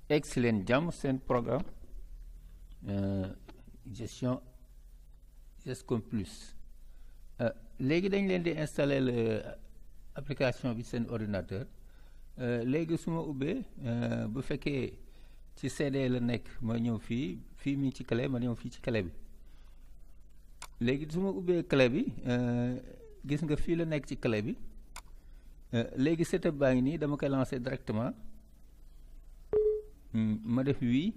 egsi leen jàmm seen programme gestion Gescom Plus léegi dañ leen di installer application bi seen ordinateur léegi su ma ubbee bu fekkee ci CD la nekk ma ñëw fii fii mi ci clé ma ñëw fii ci clé bi léegi su ma ubbee clé bi gis nga fii la nekk ci clé bi léegi setup baa ngi nii dama koy lancer directement ma def wii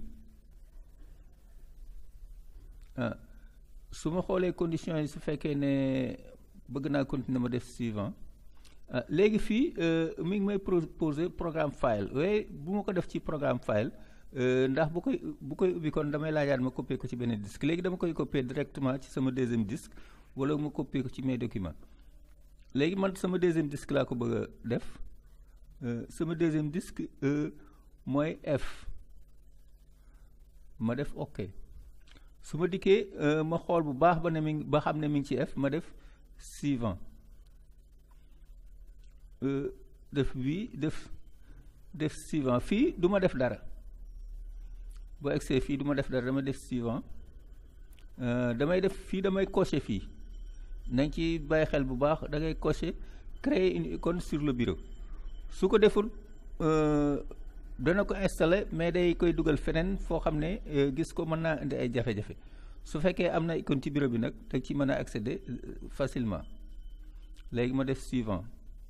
su ma xoolee conditions yi su fekkee ne bëgg naa continuer ma def suivant léegi fii mi ngi may proposer programme file waaye bu ma ko def ci programme file ndax bu koy bu koy ubbi kon damay laajaat ma copier ko ci benn disque léegi dama koy copier directement ci sama deuxième disque wala ma copier ko ci mes documents léegi man sama deuxième disque laa ko bëgg a def sama deuxième disque mooy F ma def OK su ma dikkee ma xool bu baax ba ne mi ba xam ne mi ngi ci F ma def suivant def wii def def suivant fii du ma def dara boo egsee fii du ma def dara damay def suivant damay def fii damay cocher fii nañ ci bàyyi xel bu baax da ngay cocher créer une icône sur le bureau su ko deful dana ko installer mais day koy dugal feneen foo xam ne gis ko mën naa indi ay jafe-jafe su fekkee am na icône ci bureau bi nag da ci mën a accéder facilement léegi ma def suivant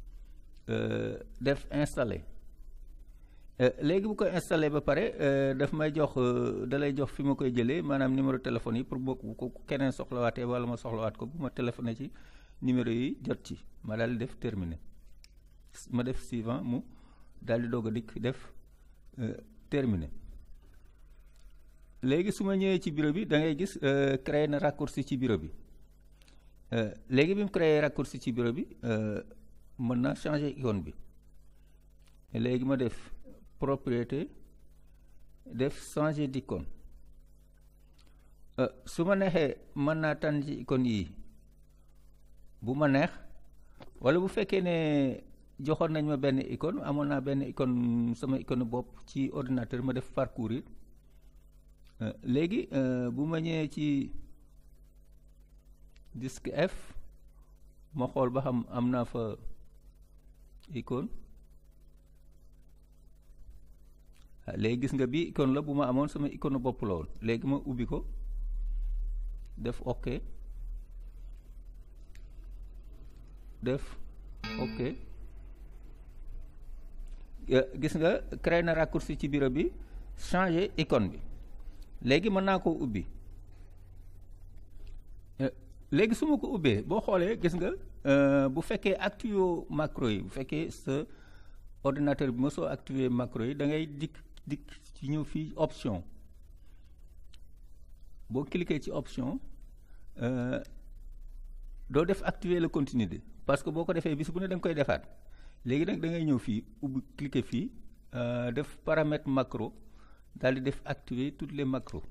def installer léegi bu ko installé ba pare daf may jox da lay jox fi ma koy jëlee maanaam numéro téléphone yi pour bokk bu ko keneen soxlawaatee wala ma soxlawaat ko bu ma téléphoné ci numéro yi jot ci ma daal di def terminé ma def suivant mu daal di doog a dikk def terminé léegi su ma ñëwee ci bureau bi da ngay gis créé na raccourci ci bureau bi léegi bi mu créé raccourci ci bureau bi mën naa changer icône bi léegi ma def propriété def changer d'icône su ma neexee mën naa tànn ci icône yi bu ma neex wala bu fekkee ne joxoon nañ ma benn icône amoon naa benn icône sama icône bopp ci ordinateur ma def parcourir léegi bu ma ñëwee ci disque F ma xool ba xam am naa fa icône léegi gis nga bi icône la bu ma amoon sama icône bopp la woon léegi ma ubbi ko def OK def OK gis nga créé na raccourci ci bureau bi changer icône bi léegi mën naa koo ubbi léegi su ma ko ubbee boo xoolee gis nga bu fekkee activé macro yi bu fekkee sa ordinateur bi mosoo activé macro yi da ngay dikk dikk ci ñëw fii option boo cliquer ci option doo def activer le continuité parce que boo ko defee bis bu ne da nga koy defaat léegi nag da ngay ñëw fii ubbi cliquer fii def paramètre macro daal di def activer toutes les macros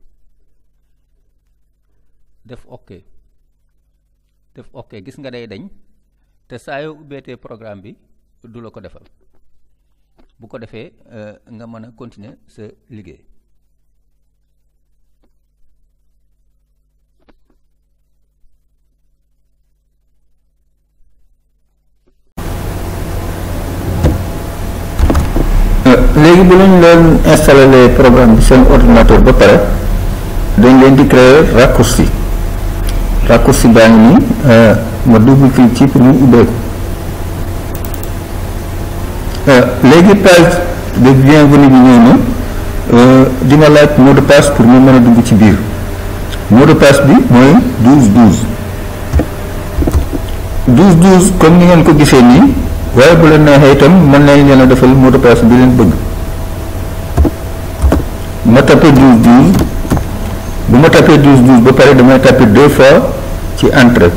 def OK def OK gis nga day dañ te saa yoo ubbeetee programme bi du la ko defal bu ko defee nga mën a continuer sa liggéey léegi bu leen leen installer programme bi seen ordinateur ba pare dañ leen di créer raccourci raccourci baa ngi nii ma double clic ci pour mu ubbeeku léegi page de bienvenue bi ñëw na dina laaj mot de passe pour mu mën a dugg ci biir mot de passe bi mooy 12 12 12 12 comme ni ngeen ko gisee nii waaye bu leen neexee itam mën nañ leen a defal mot de passe bi leen bëgg ma tapé 12 12 bu ma tapé 12 12 ba pare damay tapé deux fois ci entrée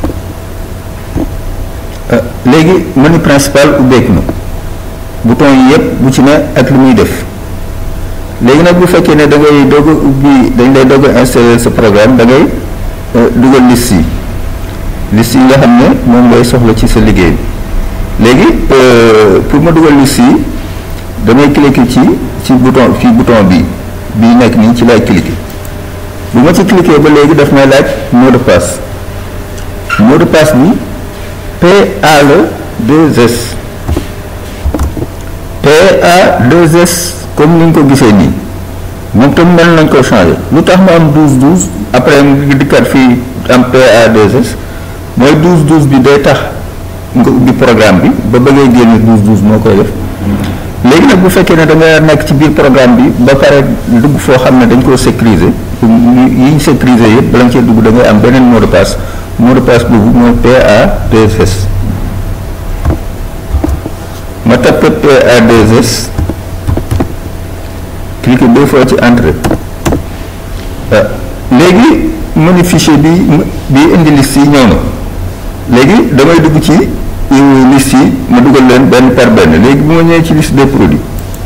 léegi menu principal ubbeeku na bouton yi yëpp bu ci ne ak li muy def léegi nag bu fekkee ne da ngay doog a ubbi dañ lay doog a installer sa programme da ngay dugal liste yi liste yi nga xam ne moom ngay soxla ci sa liggéey léegi pour ma dugal liste yi damay cliquer ci ci bouton fii bouton bi bii nekk nii ci lay cliquer bu ma ci cliquer ba léegi daf may laaj mot de passe mot de passe bi PA la 2S PA 2S comme ni nga ko gisee nii moom tam mel nañ ko changé lu tax mu am 12 12 après mu dikkaat fii am PA 2S mooy 12 12 bi day tax nga ubbi programme bi ba bëggee génne 12 12 moo koy def léegi nag bu fekkee ne da nga nekk ci biir programme bi ba pare dugg foo xam ne dañ koo sécuriser yi ñu sécuriser yëpp bala nga cee dugg da ngay am beneen mot de passe mot de passe boobu mooy PA 2S ma tapé PA 2S cliquer deux fois ci entrée léegi menu fichier bi bi indi liste yi ñëw na léegi damay dugg ci liste yi ma dugal leen benn par benn léegi bu ma ñëwee ci liste des produits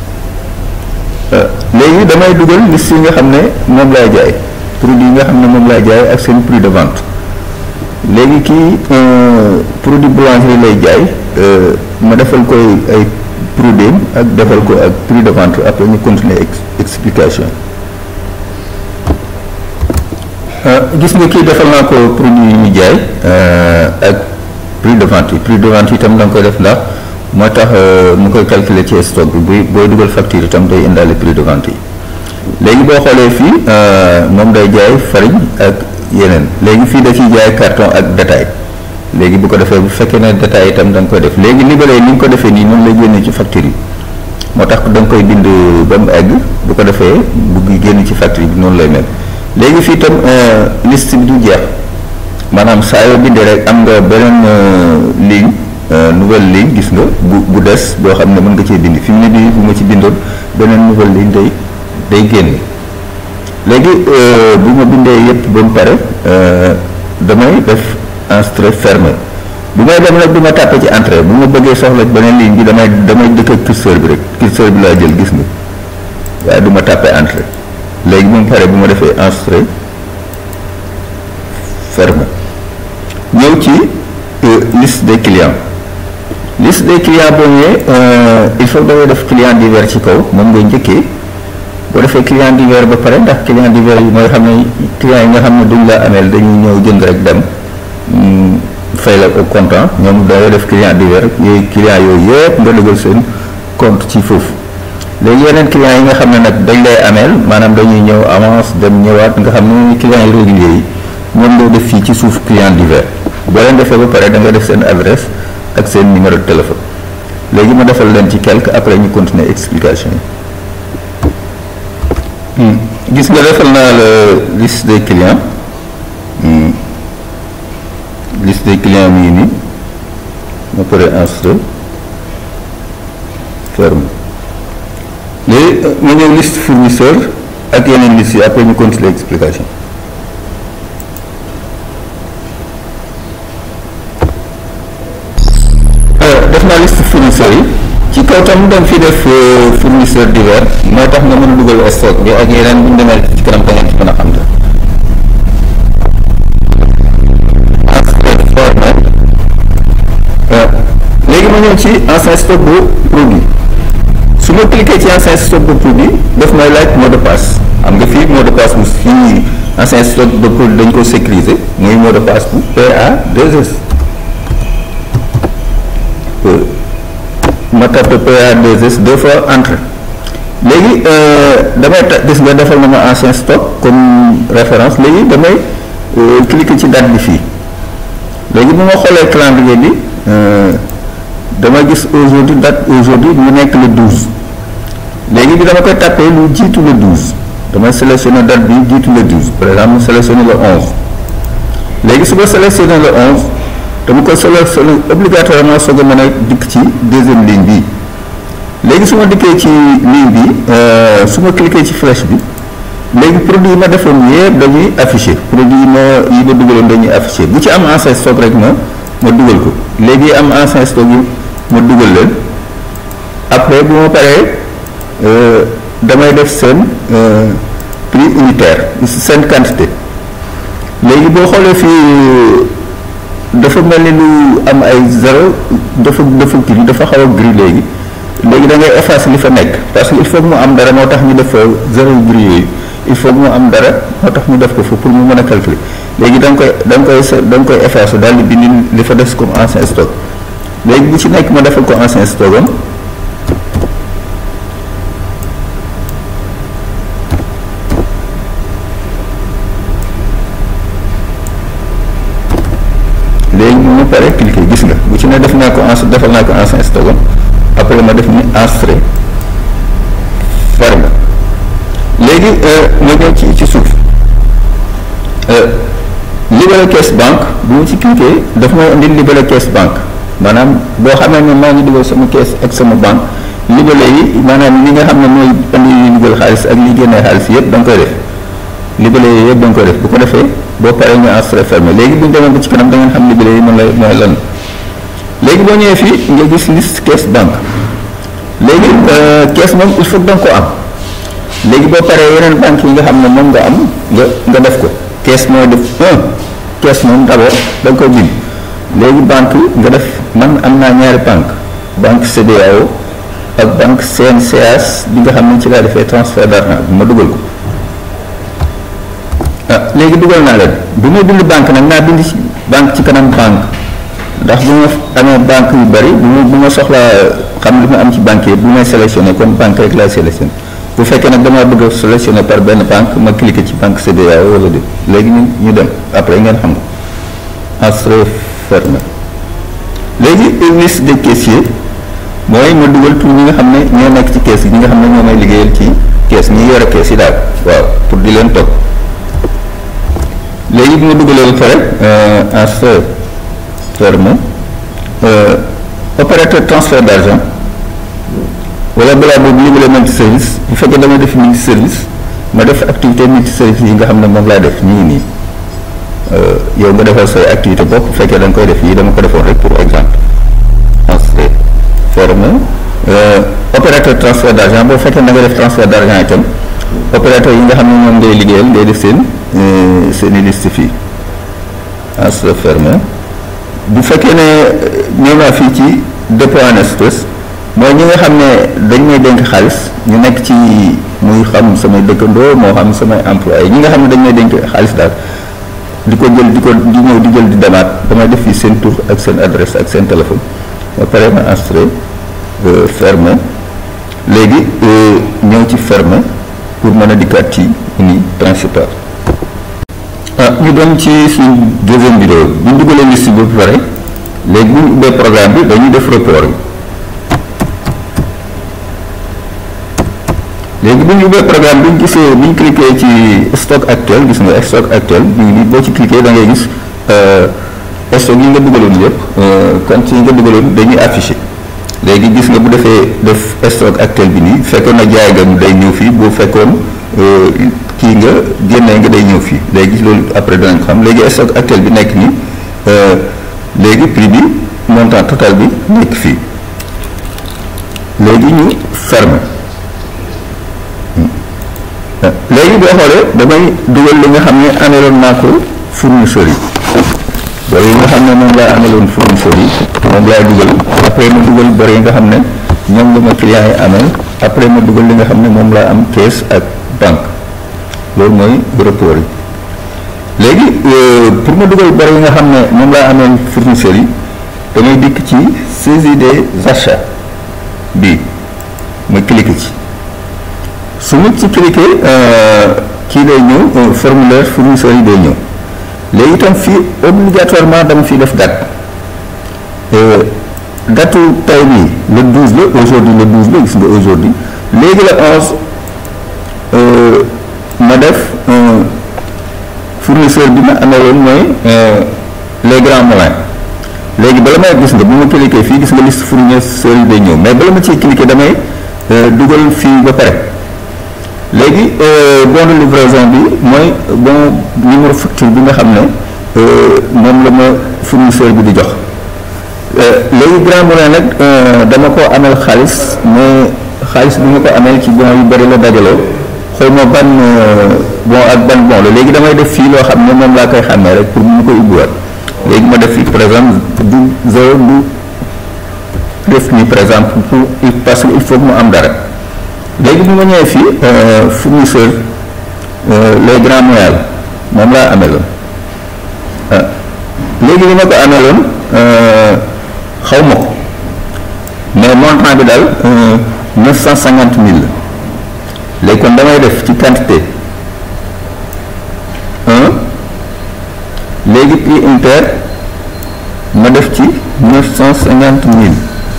léegi damay dugal liste yi nga xam ne moom laay jaay produit yi nga xam ne moom laay jaay ak seen prix de vente léegi kii produit boulangerie lay jaay ma defal koy ay produit ak defal ko ak prix de vente après ñu continuer explication gis nga kii defal naa ko produit yi ñu jaay ak prix de vente yi prix de vente yi itam da nga koy def ndax moo tax mu koy calculer ci stock bi buy booy dugal facture itam day indaale prix de vente yi léegi boo xoolee fii moom day jaay farine ak yeneen léegi fii da ciy jaay carton ak détail léegi bu ko defee bu fekkee ne détail itam da nga koy def léegi libéré ni nga ko defee nii noonu lay génne ci facture yi moo tax da nga koy bind ba mu egg bu ko defee bugg génn ci facture bi noonu lay mel léegi fii itam liste bi du jeex maanaam saa yoo bindee rek am nga beneen ligne nouvelle ligne gis nga bu bu des boo xam ne mën nga cee bind fi mu ne bii bu ma ci bindoon beneen nouvelle ligne day day génn léegi bu ma bindee yëpp ba mu pare damay def entrée fermée bu may dem nag du ma tàppe ci entrée bu ma bëggee soxla beneen ligne bi damay damay dëkk ak curseur bi rek curseur bi laa jël gis nga waaye du ma tàppe entrée léegi bu mu pare bu ma defee entrée fermée ñëw ci liste des clients liste des clients boo ñëwee il faut que dangay def client divers ci kaw moom ngay njëkkee boo defee client divers ba pare ndax client divers yi mooy xam ne client yi nga xam ne duñ la ameel dañuy ñëw jënd rek dem fay la au comptant ñoom dangay def client divers yooyu client yooyu yëpp nga dugal seen compte ci foofu léegi yeneen client yi nga xam ne nag dañ lay ameel maanaam dañuy ñëw avance dem ñëwaat nga xam ne client yi réguliers yi ñoom ngay def fii ci suuf client divers boo leen defee ba pare da nga def seen adresse ak seen numéro de téléphone léegi ma defal leen ci quelque après ñu continuer explication yi gis nga defal naa la liste des clients liste des clients mi ngi nii ma pare enregistré ferme léegi ma ñëw liste fournisseur ak yeneen liste yi après ñu continuer explication def naa liste fournisseurs yi ci kaw tam dañ fi def fournisseur divers mooy tax nga mën a dugal stock bi ak yeneen bu ñu demee ci kanam da ngeen ci mën a xam te léegi ma ñëw ci ancien stock bu produit su ma cliquer ci ancien stock de produit daf may laaj mot de passe xam nga fii mot de passe bu fii ancien stock de produit dañ ko sécuriser muy mot de passe bu PA 2S ma tapé PA 2S deux fois entrée léegi damay ta gis nga defal na ma ancien stock comme référence léegi damay cliquer ci date bi fii léegi bu ma xoolee calendrier bi dama gis aujourd'hui date aujourd'hui mu nekk le 12 léegi bi dama koy tapé lu jiitu le 12 damay sélectionné date bi jiitu le 12 par exemple mu sélectionné le 11 léegi su ma sélectionné le 11 dama koy sélectionné obligatoirement soog a mën a dikk ci deuxième ligne bi léegi su ma dikkee ci ligne bi su ma cliqué ci flèche bi léegi produit yi ma defoon yëpp dañuy affiché produit yi ma yi ma dugaloon dañuy affiché bu ci am ancien stock rek ma ma dugal ko léegi am ancien stock yi ma dugal leen après bu ma paree damay def seen prix unitaire seen quantité léegi boo xoolee fii dafa mel ni lu am ay zéro dafa dafa kii dafa xaw a gris léegi léegi da ngay effacer li fa nekk parce que il faut que mu am dara moo tax ñu def fa zéro bruit yooyu il faut que mu am dara moo tax ñu def ko fa pour mu mën a calculer léegi da nga koy da nga koy da nga koy effacer daal di bind li fa des comme ancien stock léegi bu ci nekk ma defal ko ancien stock am léegi mu pare cliquer gis nga bu ci ne def naa ko en defal naa ko ancien stock am après ma def ni enregistré ferme léegi ma ñëw ci ci suuf libellé caisse banque bu mu ci cliquer daf may indi libellé caisse banque maanaam boo xamee ne maa ngi dugal sama caisse ak sama banque libellé yi maanaam li nga xam ne mooy indi li dugal xaalis ak li génnee xaalis yëpp da nga koy def libellé yi yëpp da nga koy def bu ko defee boo paree ñu enregistré fermé léegi bu ñu demee ba ci kanam da ngeen xam libellé yi mën la mooy lan léegi boo ñëwee fii nga gis liste caisse banque léegi caisse moom il faut que da nga ko am léegi boo paree yeneen banque yi nga xam ne moom nga am nga nga def ko caisse mooy def un caisse moom d'abord da nga koy bind léegi banque nga def man am naa ñaari banque banque CBAO ak banque CNCAS bi nga xam ne ci laa defee transfert d'argent bi ma dugal ko ah léegi dugal naa leen bu may bind banque nag naa bind ci banque ci kanam banque ndax bu ma amee banque yu bari bu ma bu ma soxlaa xam li ma am ci banque yi bu may sélectionné kon banque rek laa sélectionné bu fekkee nag damaa bëgg a sélectionné par benn banque ma cliqué ci banque CBAO wala déet léegi ñu ñu dem après ngeen xam ko enregistré fermé léegi liste des caissiers mooy ma dugal tur ñi nga xam ne ñoo nekk ci caisse yi ñi nga xam ne ñoo may liggéeyal ci caisse ñi yore caisse yi daal waaw pour di leen topp léegi bi ma dugalee ba pare enregistré fermé opérateur transfert d'argent wala balaa boobu libellé multi service bu fekkee damay def multi service ma def activité multi service yi nga xam ne moom laa def nii nii yow nga defal say activité bopp bu fekkee da nga koy def yii dama ko defoon rek pour exemple enregistré fermé opérateur transfert d'argent boo fekkee da nga def transfert d'argent itam opérateur yi nga xam ne moom ngay liggéeyal ngay def seen seen i liste fii enregistré fermé bu fekkee ne ñëw naa fii ci dépôt en espèces mooy ñi nga xam ne dañ may dénk xaalis ñu nekk ci muy xam samay dëkkandoo moo xam samay employé ñi nga xam ne dañ may dénk xaalis daal di ko jël di ko di ñëw di jël di demaat damay def fii seen tur ak seen adresse ak seen téléphone ba pare ma enregistré fermé léegi ñëw ci fermé pour mën a dikkaat ci uni principal ah ñu dem ci suñ deuxième vidéo bu ñu dugalee liste bi ba pare léegi bu ñu ubbee programme bi dañuy def report bi léegi bu ñu ubbee programme bi ñu gisee bu ñu cliqué ci stock actuel gis nga stock actuel bi nii boo ci cliqué da ngay gis stock yi nga dugaloon yëpp compte yi nga dugaloon dañuy affiché léegi gis nga bu defee def stock actuel bi nii fekkoon na jaay nga day ñëw fii boo fekkoon kii nga génnee nga day ñëw fii léegi loolu après danañ ko xam léegi stock actuel bi nekk nii léegi prix bi montant total bi nekk fii léegi ñu ferme léegi boo xoolee damay dugal li nga xam ne ameloon naa ko fournisseurs yi bor yi nga xam ne moom laa ameloon fournisseurs yi moom laay dugal après ma dugal bor yi nga xam ne ñoom la ma clients yi amel après ma dugal li nga xam ne moom laa am caisse ak banque loolu mooy report yi léegi pour ma dugal bor yi nga xam ne moom laa amee fournisseurs yi damay dikk ci saisie des achats bii ma cliquer ci su ma ci cliquer kii day ñëw formulaire fournisseurs yi day ñëw léegi itam fii obligatoirement dama fiy def date datu tay bii le 12 la aujourd'hui le 12 la gis nga aujourd'hui léegi la 11 ma def fournisseur bi ma amee woon mooy les grands moulins léegi bala may gis nga bu ma cliquer fii gis nga liste fournisseurs yi day ñëw mais bala ma ciy cliquer damay dugal fii ba pare léegi bon de livraison bi mooy bon numéro facture bi nga xam ne moom la ma fournisseur bi di jox léegi grand moulin nag dama ko amel xaalis mais xaalis bi ma ko amel ci bon yu bari la dajaloo xëy ma ban bon ak ban bon la léegi damay def fii loo xam ne moom laa koy xàmmee rek pour mu koy ubbiwaat léegi ma def fii par exemple du zéro du def nii par exemple pour parce que il faut que mu am dara léegi bu ma ñëwee fii fournisseur les grands moyens moom laa ameloon ah léegi li ma ko ameloon xaw ma ko mais montant bi daal neuf cent cinquante mille la léegi kon damay def ci quantité un léegi prix inter ma def ci neuf cent cinquante mille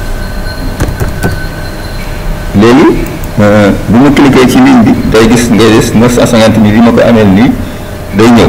léegi bu ma cliquer ci ligne bi day gis ngay gis neuf cent cinquante mille yi ma ko ameel nii day ñëw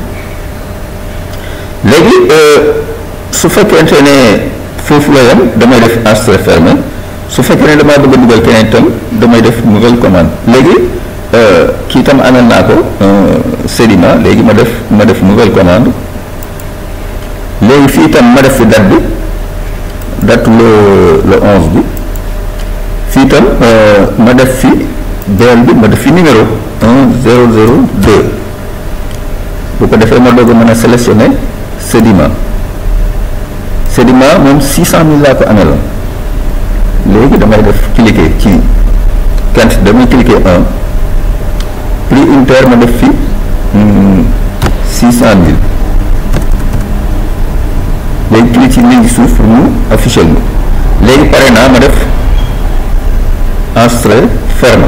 léegi su fekkente ne foofu la yem damay def enregistré fermé su fekkee ne damaa bëgg a dugal keneen itam damay def nouvelle commande léegi kii itam amel naa ko sédiment léegi ma def ma def nouvelle commande léegi fii itam ma def fi date bi date le le onze bi fii itam ma def fi beel bi ma def fi numéro un zéro zéro deux bu ko defee ma doog a mën a sélectionner sédiment sédiment moom six cent mille laa ko ameloon léegi damay def cliquer ci quantité damay cliquer un prix unitaire ma def fi six cent mille léegi cliquer ci ligne suuf pour mu afficher ma léegi pare naa ma def enregistré ferme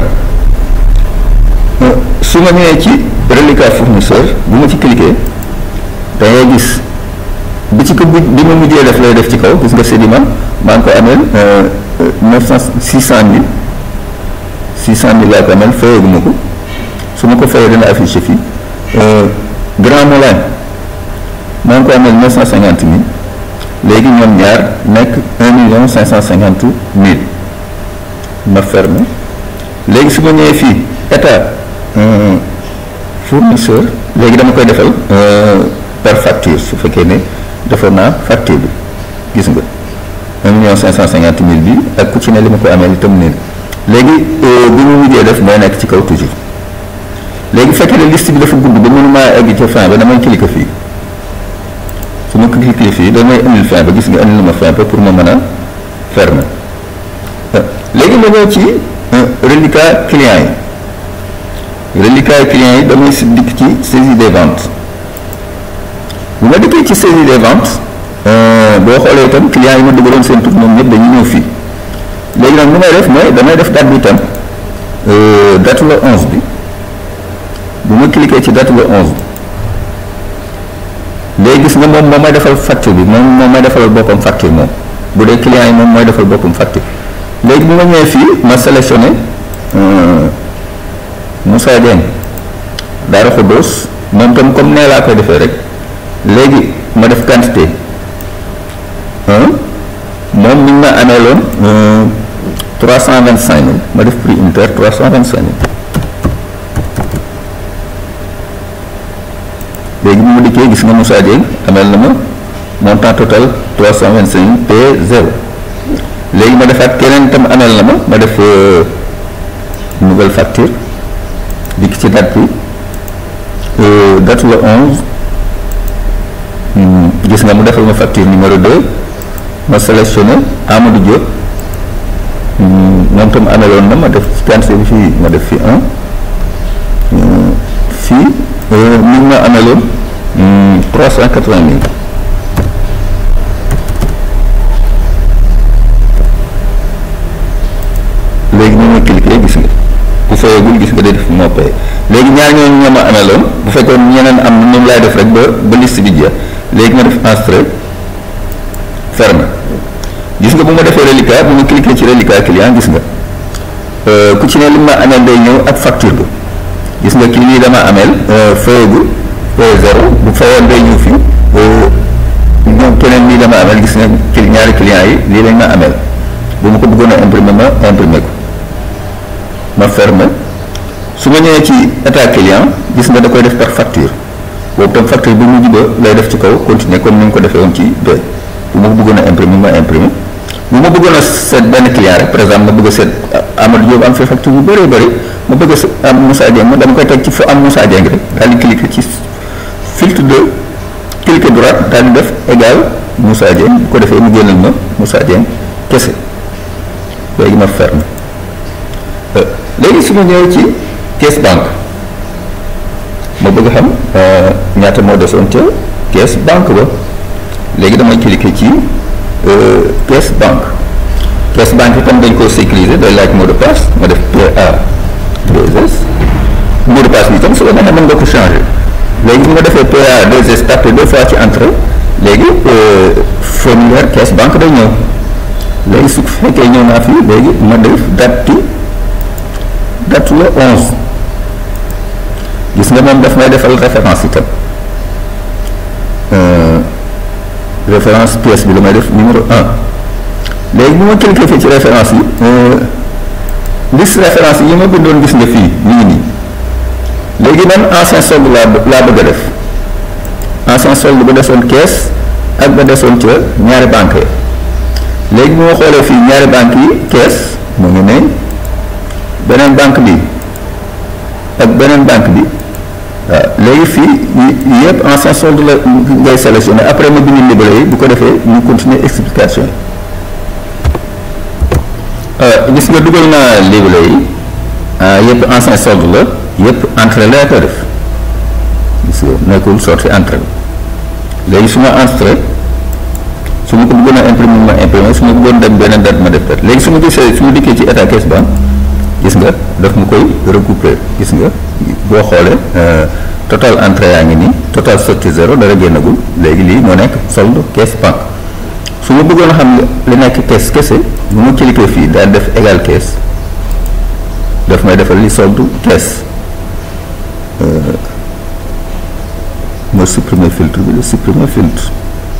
su ma ñëwee ci reliquat fournisseur bu ma ci cliquer da ngay gis bi ci ko bi bi ma mujjee def lay def ci kaw gis nga sédiment maa ngi ko ameel neuf cent six cent mille six cent mille laa ko ameel fayeegu ma ko su ma ko fayee dana affiché fii Grand Moulin maa ngi ko ameel neuf cent cinquante mille léegi ñoom ñaar nekk un million cinq cent cinquante mille ma ferme léegi su ma ñëwee fii état fournisseur léegi dama koy defal par facture su fekkee ne defoon naa facture bi gis nga un million cinq cent cinquante mille bi ak ku ci ne li ma ko amee itam nii léegi bi mu mujjee def mooy nekk ci kaw toujours léegi fekkee ne liste bi dafa gudd ba mënu maa egg ca fin ba damay cliquer fii su ma cliquer fii damay indil fin ba gis nga indil ma fin ba pour ma mën a fermer léegi ma ñëw ci reliquat client yi reliquat client yi damay si dikk ci saisie des ventes bu ma dikkee ci saisie des ventes boo xoolee itam client yi ma dugaloon seen tur ñoom ñëpp dañuy ñëw fii léegi nag lu may def mooy damay def date bi itam date le 11 bi bu ma cliquer ci date le 11 léegi gis nga moom moom may defal facture bi moom moom may defal boppam facture moom bu dee client yi moom mooy defal boppam facture léegi bu ma ñëwee fii ma sélectionné Moussa Dieng Daara Khoudous moom tam comme nee laa koy defee rek léegi ma def quantité moom mi ngi ma amee loon trois cent vingt cinq mille ma def prix unitaire trois cent vingt cinq mille léegi bu ma dikkee gis nga Moussa Dieng ameel na ma montant total trois cent vingt cinq mille P zéro léegi ma defaat keneen itam ameel na ma ma def nouvelle facture dikk ci date bi date le onze gis nga mu defal ma facture numéro 2 ma sélectionné Amadou Diop moom tam ameloon na ma def quantité bi fii ma def fi un fii mi ngi ma ameloon trois cent quatre-vingt mille léegi ñu ma cliqué gis nga bu fayagul gis nga day def moo pay léegi ñaar ñooñu ñoo ma ameloon bu fekkoon ñeneen am na ñoom laay def rek ba ba liste bi jeex léegi ma def enregistré ferme gis nga bu ma defee reliquat bu ma cliqué ci reliquat client gis nga ku ci ne li ma ameel day ñëw ak facture bi gis nga kii lii dama ameel fayagul pay zéro bu fayoon day ñëw fii ñoom keneen lii dama ameel gis nga ci ñaari client yi lii lañ ma ameel bu ma ko bëggoon a imprimer ma imprimer ko ma ferme su ma ñëwee ci état client gis nga da koy def par facture boobu tam facture bi mu ba lay def ci kaw continuer comme ni nga ko defee woon ci doy bu ma ko bëggoon a imprimer ma imprimer bu ma bëggoon a seet benn client rek par exemple ma bëgg a seet Amadou Diop am fi facture bu bëree bëri ma bëgg a am Moussa Dieng ma dama koy teg ci fa am Moussa Dieng rek daal di cliquer ci filtre de cliquer droite daal di def égal Moussa Dieng bu ko defee mu génnal ma Moussa Dieng kese léegi ma ferme léegi su ma ñëwee ci caisse banque ma bëgg xam ñaata moo desoon ca caisse banque ba léegi damay cliquer ci caisse banque caisse banque itam dañ koo sécuriser day laaj mot de passe ma def PA 2S mot de passe bi itam su la neexee mën nga ko changer léegi bu ma defee PA 2S tapé deux fois ci entrée léegi formulaire caisse banque day ñëw léegi su fekkee ñëw naa fii léegi ma def date date la 11 gis nga moom daf may defal référence itam référence pièce bi la may def numéro 1 léegi bu ma cliquer fii ci référence yi liste référence yi ma bindoon gis nga fii ñu ngi nii léegi man ancien solde laa laa bëgg a def ancien solde ba desoon caisse ak ba desoon ca ñaari banque yi léegi bu ma xoolee fii ñaari banque yi caisse mu ngi ne beneen banque bi ak beneen banque bi waaw léegi fii yëpp ancien solde la ngay sélectionné après ma bind libellé yi bu ko defee ñu continuer explication yi gis nga dugal naa libellé yi yëpp ancien solde la yëpp entrée la ko def gis nga nekkul sortie entrée léegi su ma entrée su ma ko bëggoon a imprimer ma imprimer su ma bëggoon dem beneen date ma def date léegi su ma gisee su ma dikkee ci état caisse banque gis nga daf ma koy recouper gis nga boo xoolee total entrée yaa ngi nii total sortie zéro dara génnagul léegi lii moo nekk solde caisse banque su ma bëggoon a xam li nekk caisse kese bu ma cliquer fii daal def égal caisse daf may defal li solde caisse ma supprimer filtre bi la supprimer filtre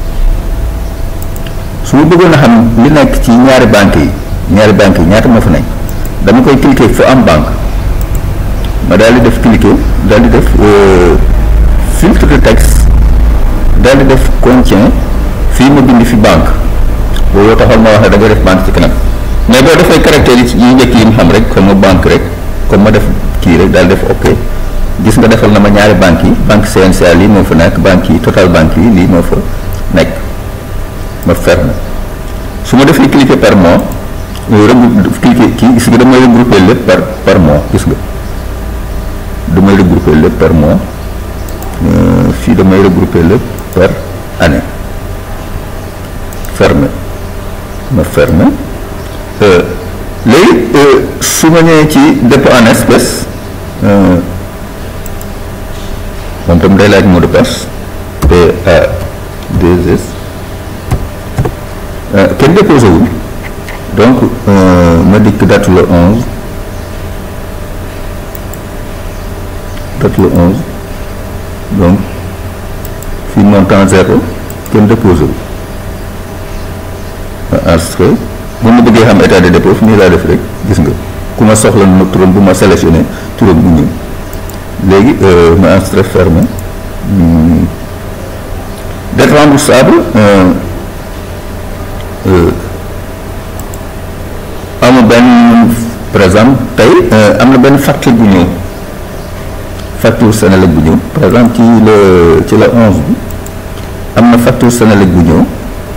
su ma bëggoon a xam li nekk ci ñaari banques yi ñaari banques yi ñaata moo fa nekk dama koy cliquer fu am banque ma daal di def cliquer daal di def filtre de texte daal di def contient fii ma bind fi banque boobu taxoon ma wax ne da nga def banque ci kanam mais boo defee caractère yi njëkk yi mu xam rek comme banque rek comme ma def kii rek daal def ok gis nga defal na ma ñaari banques yi banque CNCA lii moo fa nekk banque yi total banque yi lii moo fa nekk ma ferme su ma defee cliquer par mois regroupe cliquer kii gis nga damay regrouper lépp par par mois gis nga damay regrouper lépp par mois fii damay regrouper lépp par année ferme ma ferme léegi su ma ñëwee ci dépôt en espèce moom tam day laaj mot de passe PA2S kenn déposé wul donc ma dikk date le 11 date le 11 donc fii montant zéro kenn déposé wul ma enregistré bu ma bëggee xam état de dépôt fi nii laa def rek gis nga ku ma soxla na turam bu ma sélectionné turam bu ñëw léegi ma enregistré fermé dette remboursable amul benn par exemple tey am na benn facture bu ñëw facture Senelec bu ñëw par exemple ci la ci la onze bi am na facture Senelec bu ñëw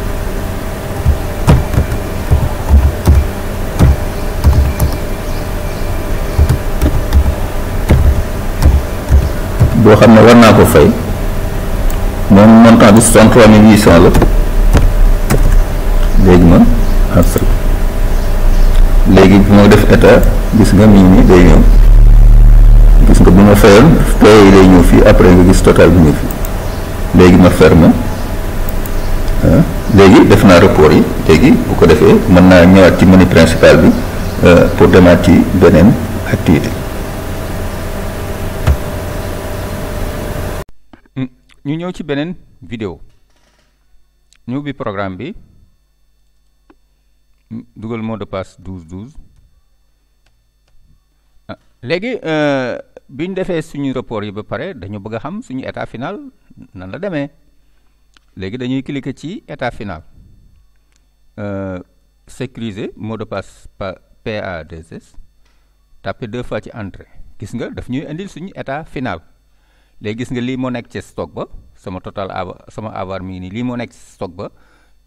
boo xam ne war naa ko fay moom montant bi soixante-trois mille huit cent la léegi ma enregistré léegi bu ma def état gis nga mi ngi nii day ñëw gis nga bu ma fayoon paye yi day ñëw fii après nga gis total bi ñëw fii léegi ma ferme léegi def naa report yi léegi bu ko defee mën naa ñëwaat ci menu principal bi pour demaat ci beneen activité ñu ñëw ci beneen vidéo ñu ubbi programme bi dugal mot de passe 12 12 léegi bi ñu defee suñu report yi ba pare dañu bëgg a xam suñu état final nan la demee léegi dañuy cliquer ci état final sécuriser mot de passe PA2S taper deux fois ci entrée gis nga daf ñuy indil suñu état final léegi gis nga lii moo nekk ci stock ba sama total ava sama avoir mi ngi nii lii moo nekk ci stock ba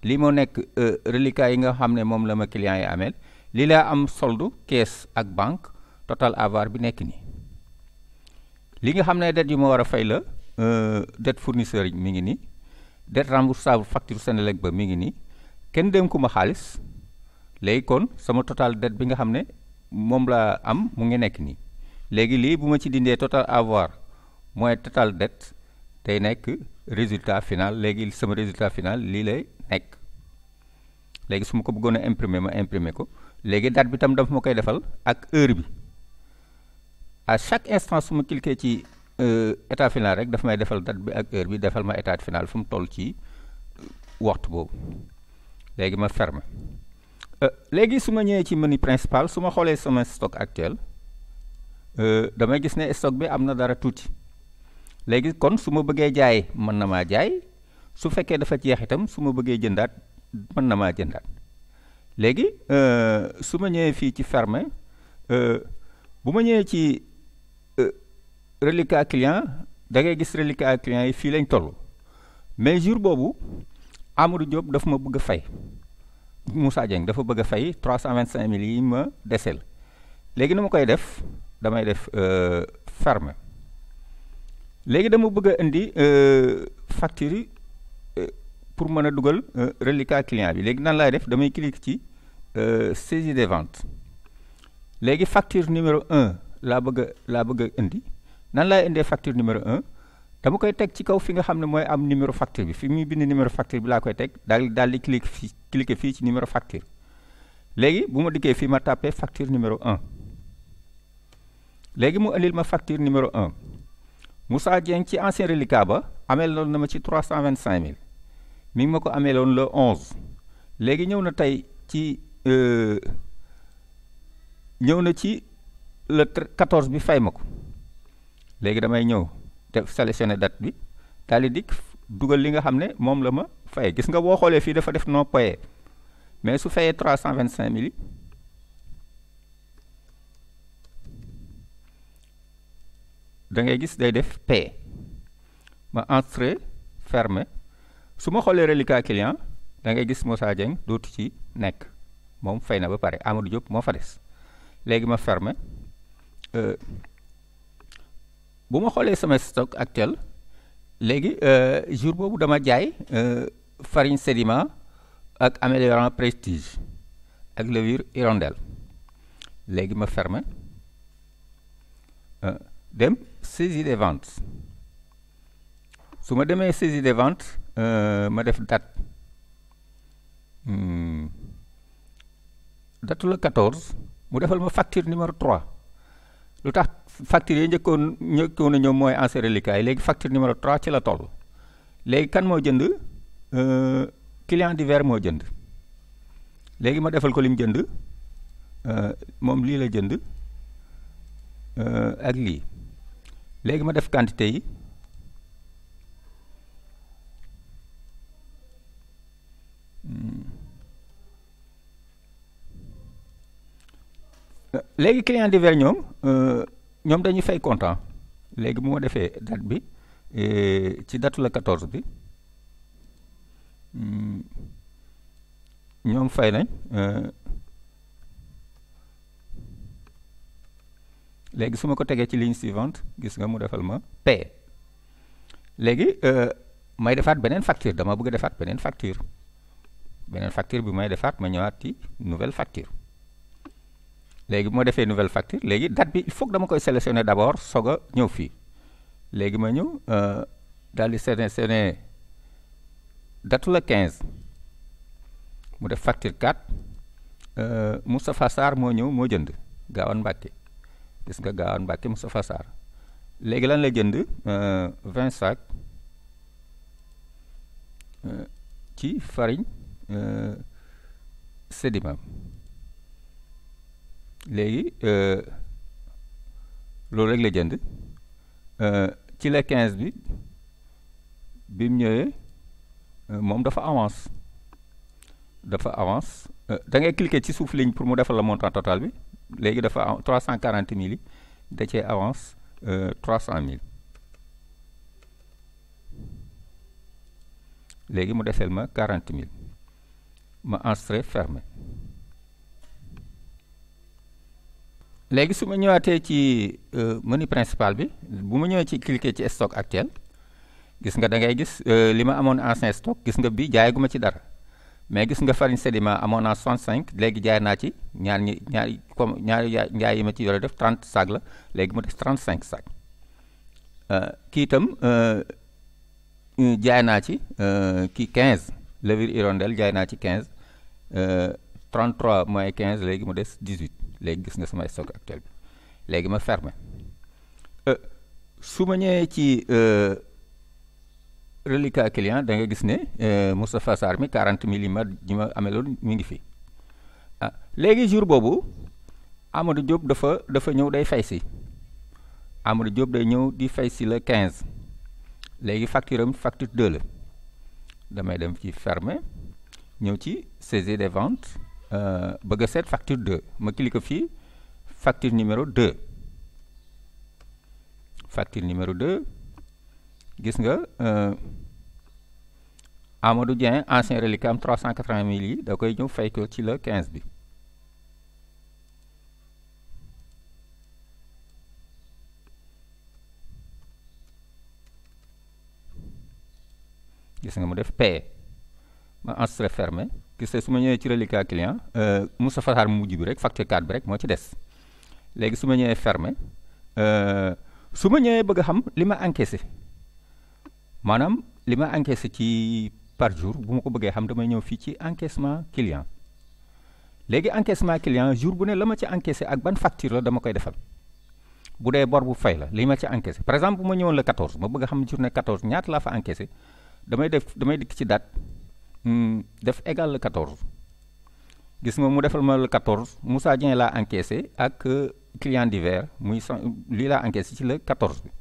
lii moo nekk reliquat yi nga xam ne moom la ma client yi ameel lii laa am solde caisse ak banque total avoir bi nekk nii li nga xam ne dette yu ma war a fay la dette fournisseur yi mi ngi nii dette remboursable facture Senelec ba mi ngi nii kenn dénku ma xaalis léegi kon sama total dette bi nga xam ne moom laa am mu ngi nekk nii léegi lii bu ma ci dindee total avoir mooy total dette day nekk résultat final léegi sama résultat final lii lay nekk léegi su ma ko bëggoon a imprimer ma imprimer ko léegi date bi tam dafa ma koy defal ak heure bi à chaque instant su ma cliquer ci état final rek dafa may defal date bi ak heure bi defal ma état final fu mu toll ci waxtu boobu léegi ma fermer léegi su ma ñëwee ci menu principal su ma xoolee sama stock actuel damay gis ne stock bi am na dara tuuti léegi kon su ma bëggee jaay mën na maa jaay su fekkee dafa jeex itam su ma bëggee jëndaat mën na maa jëndaat léegi su ma ñëwee fii ci fermer bu ma ñëwee ci reliquat client da ngay gis reliquat client yi fii lañ toll mais jour boobu Amadou Diop dafa ma bëgg a fay Moussa Dieng dafa bëgg a fay trois cent vingt cinq mille yi ma desel léegi nu ma koy def damay def fermer léegi dama bëgg a indi facture yi pour mën a dugal reliquat client bi léegi nan laay def damay cliquer ci saisie des ventes léegi facture numéro un laa bëgg a laa bëgg a indi nan laay indee facture numéro un dama koy teg ci kaw fi nga xam ne mooy am numéro facture bi fi muy bind numéro facture bi laa koy teg daal daal di cliquer fii cliquer fii ci numéro facture léegi bu ma dikkee fii ma tàppee facture numéro un léegi mu indil ma facture numéro un Moussa Dieng ci ancien reliquat ba amee loon na ma ci trois cent vingt cinq mille mi ngi ma ko amee loon le onze léegi ñëw na tey ci ñëw na ci le quatorze bi fay ma ko léegi damay ñëw def sélectionner date bi daal di dikk dugal li nga xam ne moom la ma fay gis nga boo xoolee fii dafa def non payé mais su fayee trois cent vingt cinq mille da ngay gis day def pay ma entrée fermé su ma xoolee reliquat client da ngay gis Moussa Dieng dootu ci nekk moom fay na ba pare Amadou Diop moo fa des léegi ma fermé bu ma xoolee sama stock actuel léegi jour boobu dama jaay farine sédiment ak améliorant prestige ak levure hirondelle léegi ma fermé dem saisie des ventes su ma demee saisie des ventes ma def date date la 14 mu defal ma facture numéro 3 lu tax facture yi njëkkoon njëkkoon a ñëw mooy ancien reliquat yi léegi facture numéro 3 ci la toll léegi kan moo jënd client divers moo jënd léegi ma defal ko lim jënd moom lii la jënd ak lii léegi ma def quantité yi léegi client divers ñoom ñoom dañuy fay comptant léegi bu ma defee date bi ci datu la 14 bi ñoom fay nañ léegi su ma ko tegee ci ligne suivante gis nga mu defal ma paye léegi may defaat beneen facture dama bëgg a defaat beneen facture beneen facture bi may defaat ma ñëwaat ci nouvelle facture léegi bu ma defee nouvelle facture léegi date bi il faut que dama koy sélectionner d'abord soog a ñëw fii léegi ma ñëw daal di sélectionner datu la 15 mu def facture 4 Moustapha Sarr moo ñëw moo jënd Gaawaan Mbàkke gis nga Gaawaan Mbàkke Moustapha Sarr léegi lan la jënd 20 sacs ci farine sédiment léegi loolu rek la jënd ci la 15 bi bi mu ñëwee moom dafa avance dafa avance da ngay cliquer ci suuf ligne pour mu defal la montant total bi léegi dafa trois cent quarante mille yi da cee avance trois cent mille léegi mu desel ma quarante mille ma enregistré fermé léegi su ma ñëwaatee ci menu principal bi bu ma ñëwee ci cliquer ci stock actuel gis nga da ngay gis li ma amoon ancien stock gis nga bi jaayaguma ci dara mais gis nga farine sédiment amoon naa 65 léegi jaay naa ci ñaar ñi ñaari comme ñaari njaay yi ma ci yore def 30 sac la léegi mu def 35 sac kii itam jaay naa ci kii 15 levure hirondelle jaay naa ci 15 33 moins 15 léegi mu des 18 léegi gis nga sama stock actuel bi léegi ma fermé su ma ñëwee ci reliquat client da nga gis ne Moustapha Sarr mi 40 millimètres ji ma ameloon mi ngi fi ah léegi jour boobu Amadou Diop dafa dafa ñëw day fay si Amadou Diop day ñëw di fay si le 15 léegi facture am facture 2 la damay dem ci fermer ñëw ci saisie des ventes bëgg a seet facture 2 ma clique fii facture numéro 2 facture numéro 2 gis nga Amadou Dieng ancien reliquat am 380 mille yi da koy ñëw fay ko ci le 15 bi gis nga mu def paye ma enregistré fermé gis nga su ma ñëwee ci reliquat client Moustapha Sarr mu mujj bi rek facture 4 bi rek moo ci des léegi su ma ñëwee fermé su ma ñëwee bëgg a xam li ma encaissé maanaam li ma encaissé ci par jour bu ma ko bëggee xam damay ñëw fii ci encaissement client léegi encaissement client jour bu ne la ma ci encaissé ak ban facture la dama koy defal bu dee bor bu fay la li ma ci encaissé par exemple bu ma ñëwoon le 14 ma bëgg a xam journée 14 ñaata laa fa encaissé damay def damay dikk ci date def égal le 14 gis nga mu defal ma le 14 Moussa Dieng laa encaissé ak client divers muy lii laa encaissé ci le 14 bi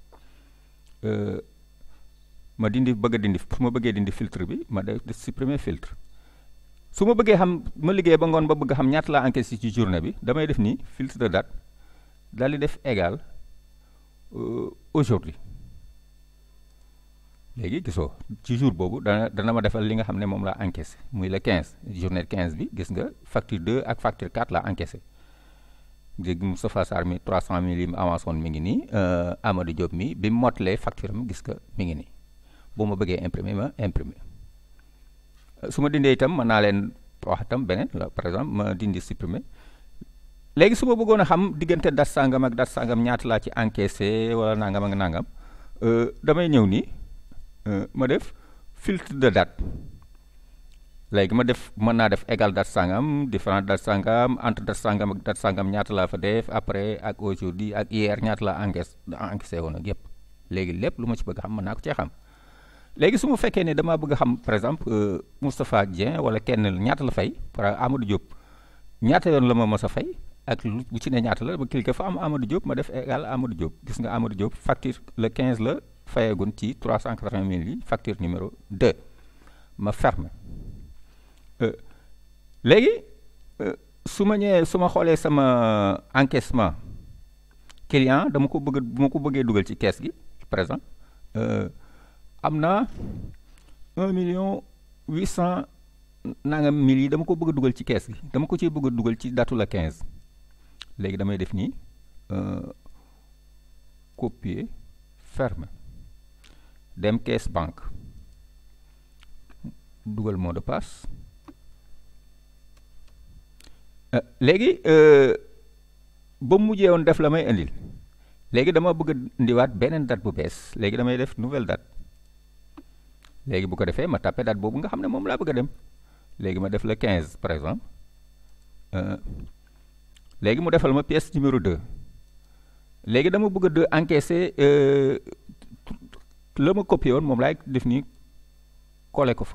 ma dindi bëgg a dindi su ma bëggee dindi filtre bi ma def supprimer filtre su ma bëggee xam ma liggéey ba ngoon ba bëgg xam ñaata laa encaissé ci journée bi damay def nii filtre de date daal di def égal aujourd'hui léegi gisoo ci jour boobu dana dana ma defal li nga xam ne moom laa encaissé muy le 15 journée 15 bi gis nga facture 2 ak facture 4 laa encaissé léegi Moustapha Sarr mi 300 mille yi mu avance woon mi ngi nii Amadou Diop mi bi mu mottalee facture am gis nga mi ngi nii bu ma bëggee imprimer ma imprimer su ma dindee itam mën naa leen wax itam beneen la par exemple ma dindi supprimer léegi su ma bëggoon a xam diggante date sangam ak date sangam ñaata laa ci encaissé wala nangam ak nangam damay ñëw nii ma def filtre de date léegi ma def mën naa def égal date sangam différent date sangam entre date sangam ak date sangam ñaata laa fa def après ak aujourd'hui ak hier ñaata laa encaissé encaissé woon ak yëpp léegi lépp lu ma ci bëgg xam mën naa ko cee xam léegi su ma fekkee ne damaa bëgg a xam par exemple Moustapha Dieng wala kenn ñaata la fay par Amadou Diop ñaata yoon la ma mës a fay ak lu bu ci ne ñaata la ma cliquer fa am Amadou Diop ma def égal Amadou Diop gis nga Amadou Diop facture le 15 la fayeegun ci 380 000 yi facture numéro 2 ma ferme léegi su ma ñëwee su ma xoolee sama encaissement client dama ko bëgg bu ma ko bëggee dugal ci kees gi par exemple am na un million huit cent nangam mille yi dama ko bëgg a dugal ci kees gi dama ko ciy bëgg a dugal ci datu la quinze léegi damay def nii copier ferme dem caisse banque dugal mot de passe léegi ba mu mujjee woon def la may indil léegi dama bëgg a indiwaat beneen date bu bees léegi damay def nouvelle date léegi bu ko defee ma tapé date boobu nga xam ne moom laa bëgg a dem léegi ma def le 15 par exemple léegi mu defal ma pièce numéro 2 léegi dama bëgg a de encaisser la ma copié woon moom laay def nii collé ko fa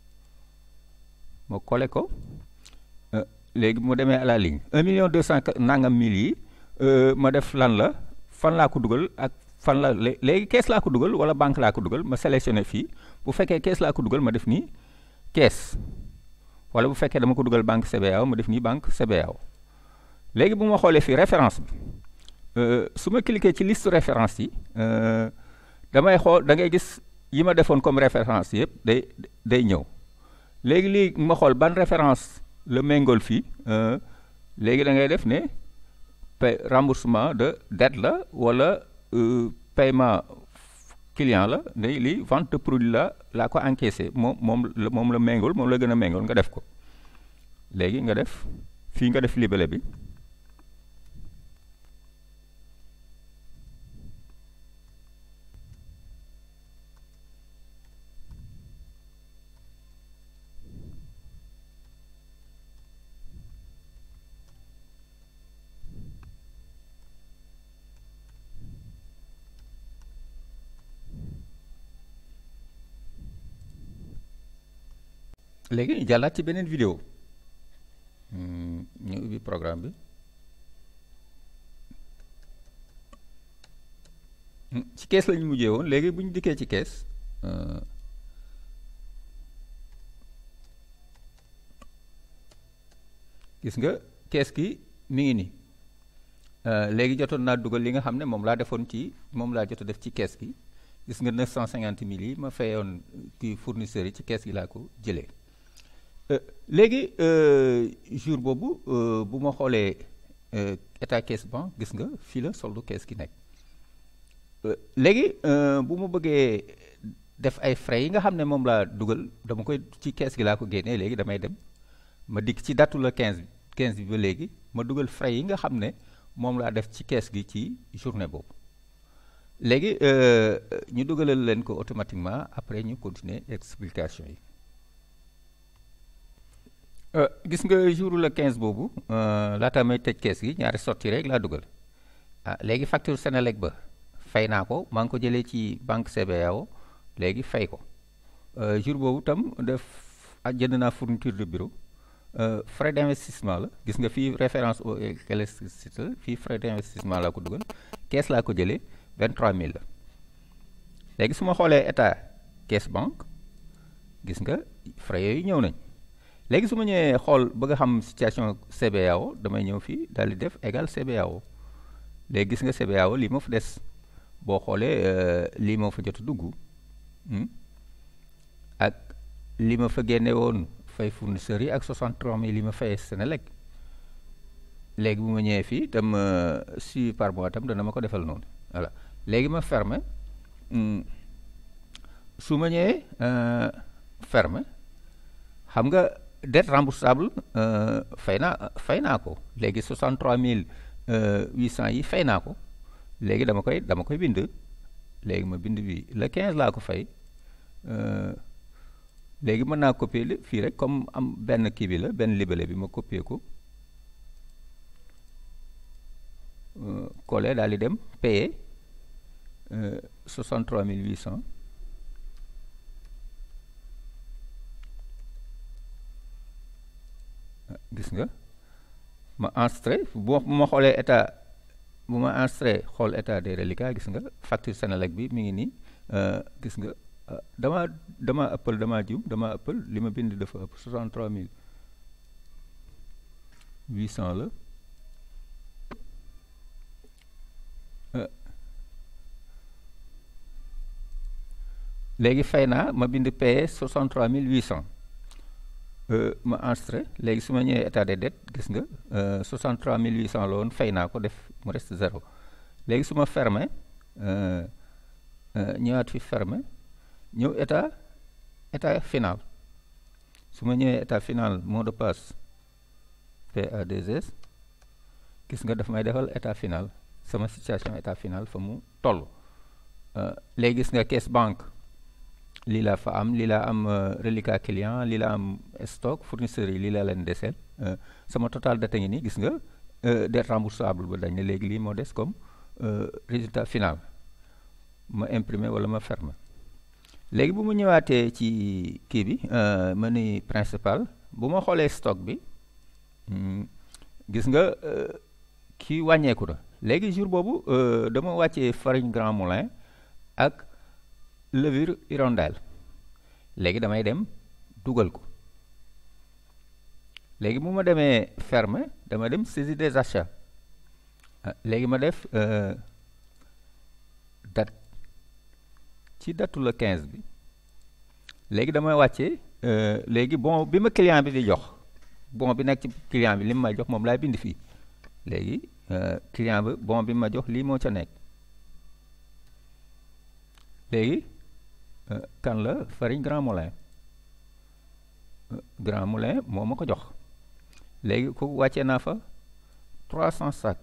ma collé ko léegi mu demee à la ligne 1 million 200 nangam mille yi ma def lan la fan laa ko dugal ak fan la léegi kees laa ko dugal wala banque laa ko dugal ma sélectionné fii bu fekkee kees laa ko dugal ma def nii kees wala bu fekkee dama ko dugal banque CBAO ma def nii banque CBAO léegi bu ma xoolee fii référence bi su ma cliquer ci liste référence yi damay xool da ngay gis yi ma defoon comme référence yëpp day day ñëw léegi lii ma xool ban référence la méngool fii léegi da ngay def ne pay remboursement de dette la wala paiement client la ne lii vente de produit la laa ko encaissé moom moom la moom la méngool moom la gën a méngool nga def ko léegi nga def fii nga def libellé bi léegi jàllaat ci beneen vidéo ñu ubbi programme bi ci kees lañu mujjee woon léegi bu ñu dikkee ci kees gis nga kees gi mi ngi nii léegi jotoon naa dugal li nga xam ne moom laa defoon ci moom laa jot a def ci kees gi gis nga neuf cent cinquante mille yi ma fayoon kii fournisseurs yi ci kees gi laa ko jëlee léegi jour boobu bu ma xoolee état caisse banque gis nga fii la soldu kees gi nekk léegi bu ma bëggee def ay frais yi nga xam ne moom laa dugal dama koy ci kees gi laa ko génnee léegi damay dem ma dikk ci datu la 15 15 bi ba léegi ma dugal frais yi nga xam ne moom laa def ci kees gi ci journée boobu léegi ñu dugalal leen ko automatiquement après ñu continuer explication yi gis nga jour le 15 boobu laata may tëj kees gi ñaari sortie rek laa dugal ah léegi facture Senelec ba fay naa ko maa ngi ko jëlee ci banque CBAO léegi fay ko jour boobu tam def jënd naa fourniture de bureau frais d'investissement la gis nga fii référence au électricité fii frais d'investissement laa ko dugal kees laa ko jëlee 23000 la léegi su ma xoolee état caisse banque gis nga frais yooyu ñëw nañ léegi su ma ñëwee xool bëgg a xam situation CBAO damay ñëw fii daal di def égal CBAO léegi gis nga CBAO lii moo fa des boo xoolee lii moo fa jot a dugg ak li ma fa génne woon fay fournisseurs yi ak 63000 li ma fayee Senelec léegi bu ma ñëwee fii tam suivi par mois tam dana ma ko defal noonu voilà léegi ma fermer su ma ñëwee fermer xam nga dette remboursable fay naa fay naa ko léegi 63800 yi fay naa ko léegi dama koy dama koy bind léegi ma bind bi le 15 laa ko fay léegi mën naa copier fii rek comme am benn kii bi la benn libellé bi ma copier ko coller daal di dem payer 63800 gis nga ma enregistré bu ma xoolee état bu ma enregistré xool état des reliquats gis nga facture Senelec bi mi ngi nii gis nga dama dama ëppal dama jiw dama ëppal li ma bind dafa ëpp 63800 la léegi fay naa ma bind paye 63800 ma enregistré léegi su ma ñëwee état des dettes gis nga 63800 la woon fay naa ko def mu reste zéro léegi su ma fermé ñëwaat fi fermé ñëw état état final su ma ñëwee état final mot de passe PA2S gis nga daf may defal état final sama situation état final fa mu toll léegi gis nga caisse banque lii laa fa am lii laa am reliquat client lii laa am stock fournisseurs yi lii laa leen deseel sama total date ngi nii gis nga dette remboursable ba dañ ne léegi lii moo des comme résultat final ma imprimer wala ma fermer léegi bu mu ñëwaatee ci kii bi menu principal bu ma xoolee stock bi gis nga kii wàññeeku na léegi jour boobu dama wàccee farine Grand Moulin ak levure hirondelle léegi damay dem dugal ko léegi bu ma demee fermer dama dem saisie des achats léegi ma def date ci datu la 15 bi léegi damay wàccee léegi bon bi ma client bi di jox bon bi nekk ci client bi li mu may jox moom laay bind fii léegi client bi bon bi ma jox lii moo ca nekk léegi kan la farine Grand Moulin Grand Moulin moo ma ko jox léegi ku wàccee naa fa 300 sacs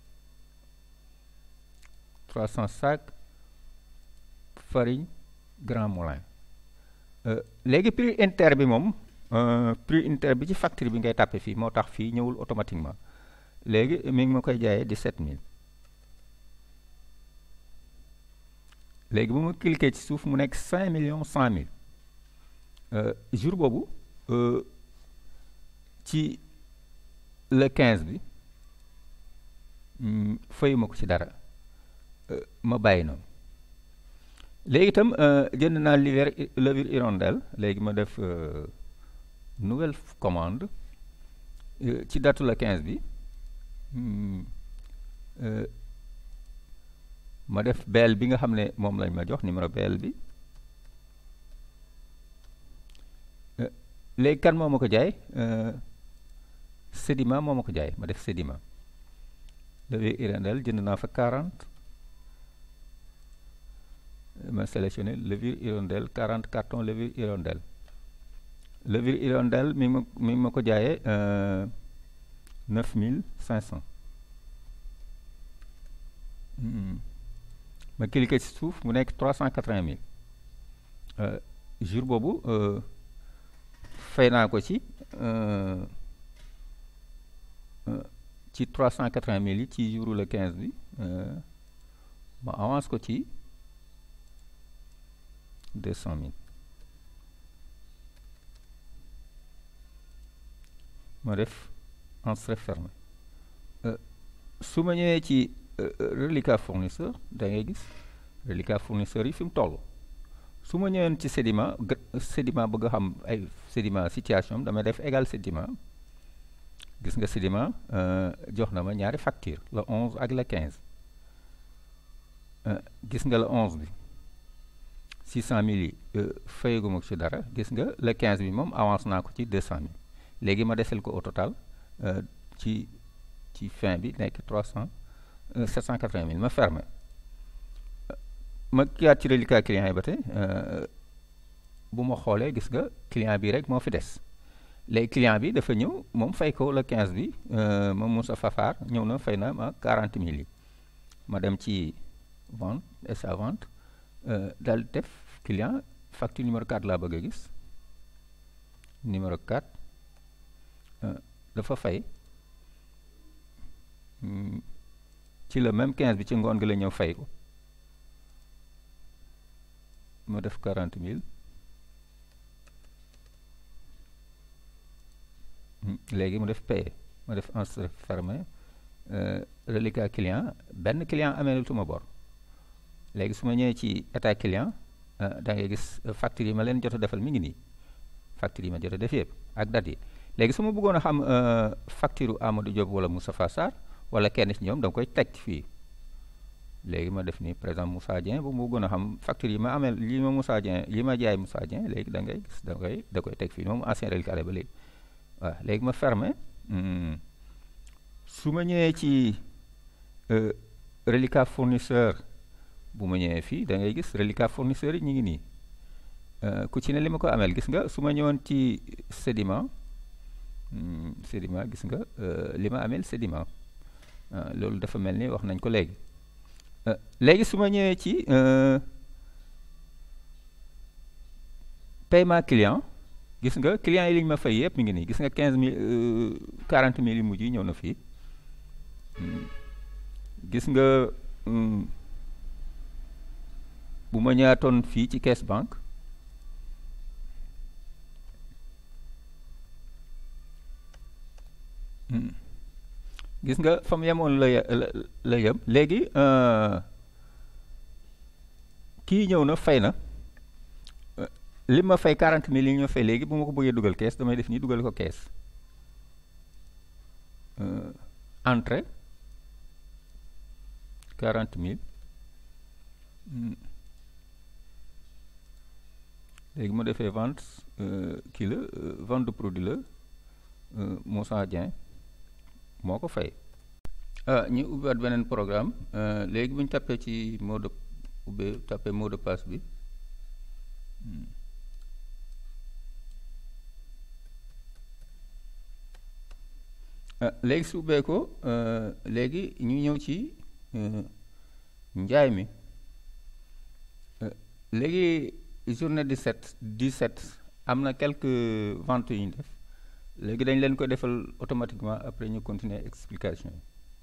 300 sacs farine Grand Moulin léegi prix inter bi moom prix inter bi ci facture bi ngay tàppe fii moo tax fii ñëwul automatiquement léegi mi ngi ma koy jaayee 17000 léegi bu ma cliquer ci suuf mu nekk 5 millions 100 mille jour boobu ci le 15 bi fayuma ko ci dara ma bàyyi noonu léegi itam jënd naa levure levure hirondelle léegi ma def nouvelle commande ci datu le 15 bi ma def beel bi nga xam ne moom lañ ma jox numéro beel bi léegi kan moo ma ko jaay Sedima moo ma ko jaay ma def Sedima levure hirondelle jënd naa fa 40 ma sélectionné levure hirondelle 40 carton levure hirondelle levure hirondelle mi ma mi ma ko jaayee 9500 ma cliqué ci suuf mu nekk 380 000 jour boobu fay naa ko ci ci 380 000 yi ci jour le 15 bi ma avance ko ci 200 000 ma def entrée fermé su ma ñëwee ci reliquat fournisseur da ngay gis reliquat fournisseur yi fi mu toll su ma ñëween ci Sedima Sedima bëgg a xam ay Sedima situation am damay def égal Sedima gis nga Sedima jox na ma ñaari facture le 11 ak le 15 gis nga le 11 bi 600 000 yi fayaguma ko ci dara gis nga le 15 bi moom avance naa ko ci 200 000 léegi ma desel ko au total ci ci fin bi nekk 300 780 000 ma fermé ma kiyaat ci reliquat client yi ba tey bu ma xoolee gis nga client bi rek moo fi des léegi client bi dafa ñëw moom fay ko le 15 bi moom Moussa Fafar ñëw na fay na ma 40 000 yi ma dem ci vente et sa vente daal def client facture numéro 4 laa bëgg a gis numéro 4 dafa fay ci le même 15 bi ci ngoon gi la ñëw fay ko ma def 40 000 léegi mu def payé ma def enregistré fermé reliquat client benn client amee tuma bor léegi su ma ñëwee ci état client da ngay gis facture yi ma leen jot a defal mi ngi nii facture yi ma jot a def yëpp ak date yi léegi su ma bëggoon a xam facture Amadou Diop wala Moustapha Sarr wala kenn ci ñoom da nga koy teg fii léegi ma def nii par exemple Moussa Dieng bu mu bëggoon a xam facture yi ma amee li ma Moussa Dieng li ma jaay Moussa Dieng léegi da ngay gis da koy da koy teg fii moom ancien reliquat ba léegi waaw léegi ma fermé su ma ñëwee ci reliquat fournisseur bu ma ñëwee fii da ngay gis reliquat fournisseur yi ñu ngi nii ku ci ne li ma ko ameel gis nga su ma ñëwoon ci Sedima Sedima gis nga li ma ameel Sedima loolu dafa mel ni wax nañ ko léegi léegi su ma ñëwee ci paiement client gis nga client yi li ñu ma fay yëpp mi ngi nii gis nga quinze mille quarante mille yu mujj yi ñëw na fii gis nga bu ma ñaatoon fii ci caisse banque gis nga fa mu yemoon la la yem léegi kii ñëw na fay na li ma fay quarante mille yi ñu fay léegi bu ma ko bëggee dugal kees damay def nii dugal ko kees entrée quarante mille léegi ma defee vente kii la vente de produit la Moussa Dieng moo ko fay ah ñu ubbiwaat beneen programme léegi bu ñu tapé ci mot de ubbee tapé mot de passe bi léegi su ubbee ko léegi ñu ñëw ci njaay mi léegi journée 17 17 am na quelques ventes yu ñu def léegi dañ leen ko defal automatiquement après ñu continuer explication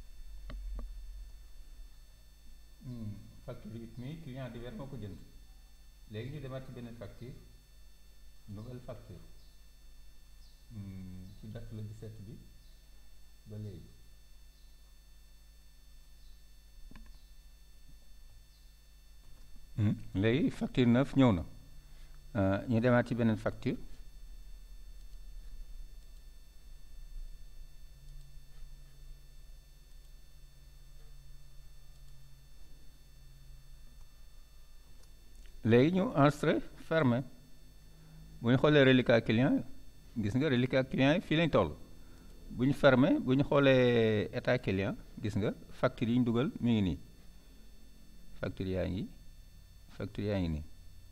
yi facture it mi client divers moo ko jënd léegi ñu demaat ci beneen facture nouvelle facture ci date le 17 bi ba léegi léegi facture neuf ñëw na ñu demaat ci beneen facture léegi ñu enregistré fermé bu ñu xoolee reliquat client gis nga reliquat client yi fii lañ toll bu ñu fermé bu ñu xoolee état client gis nga facture yi ñu dugal mi ngi nii facture yaa ngi facture yaa ngi nii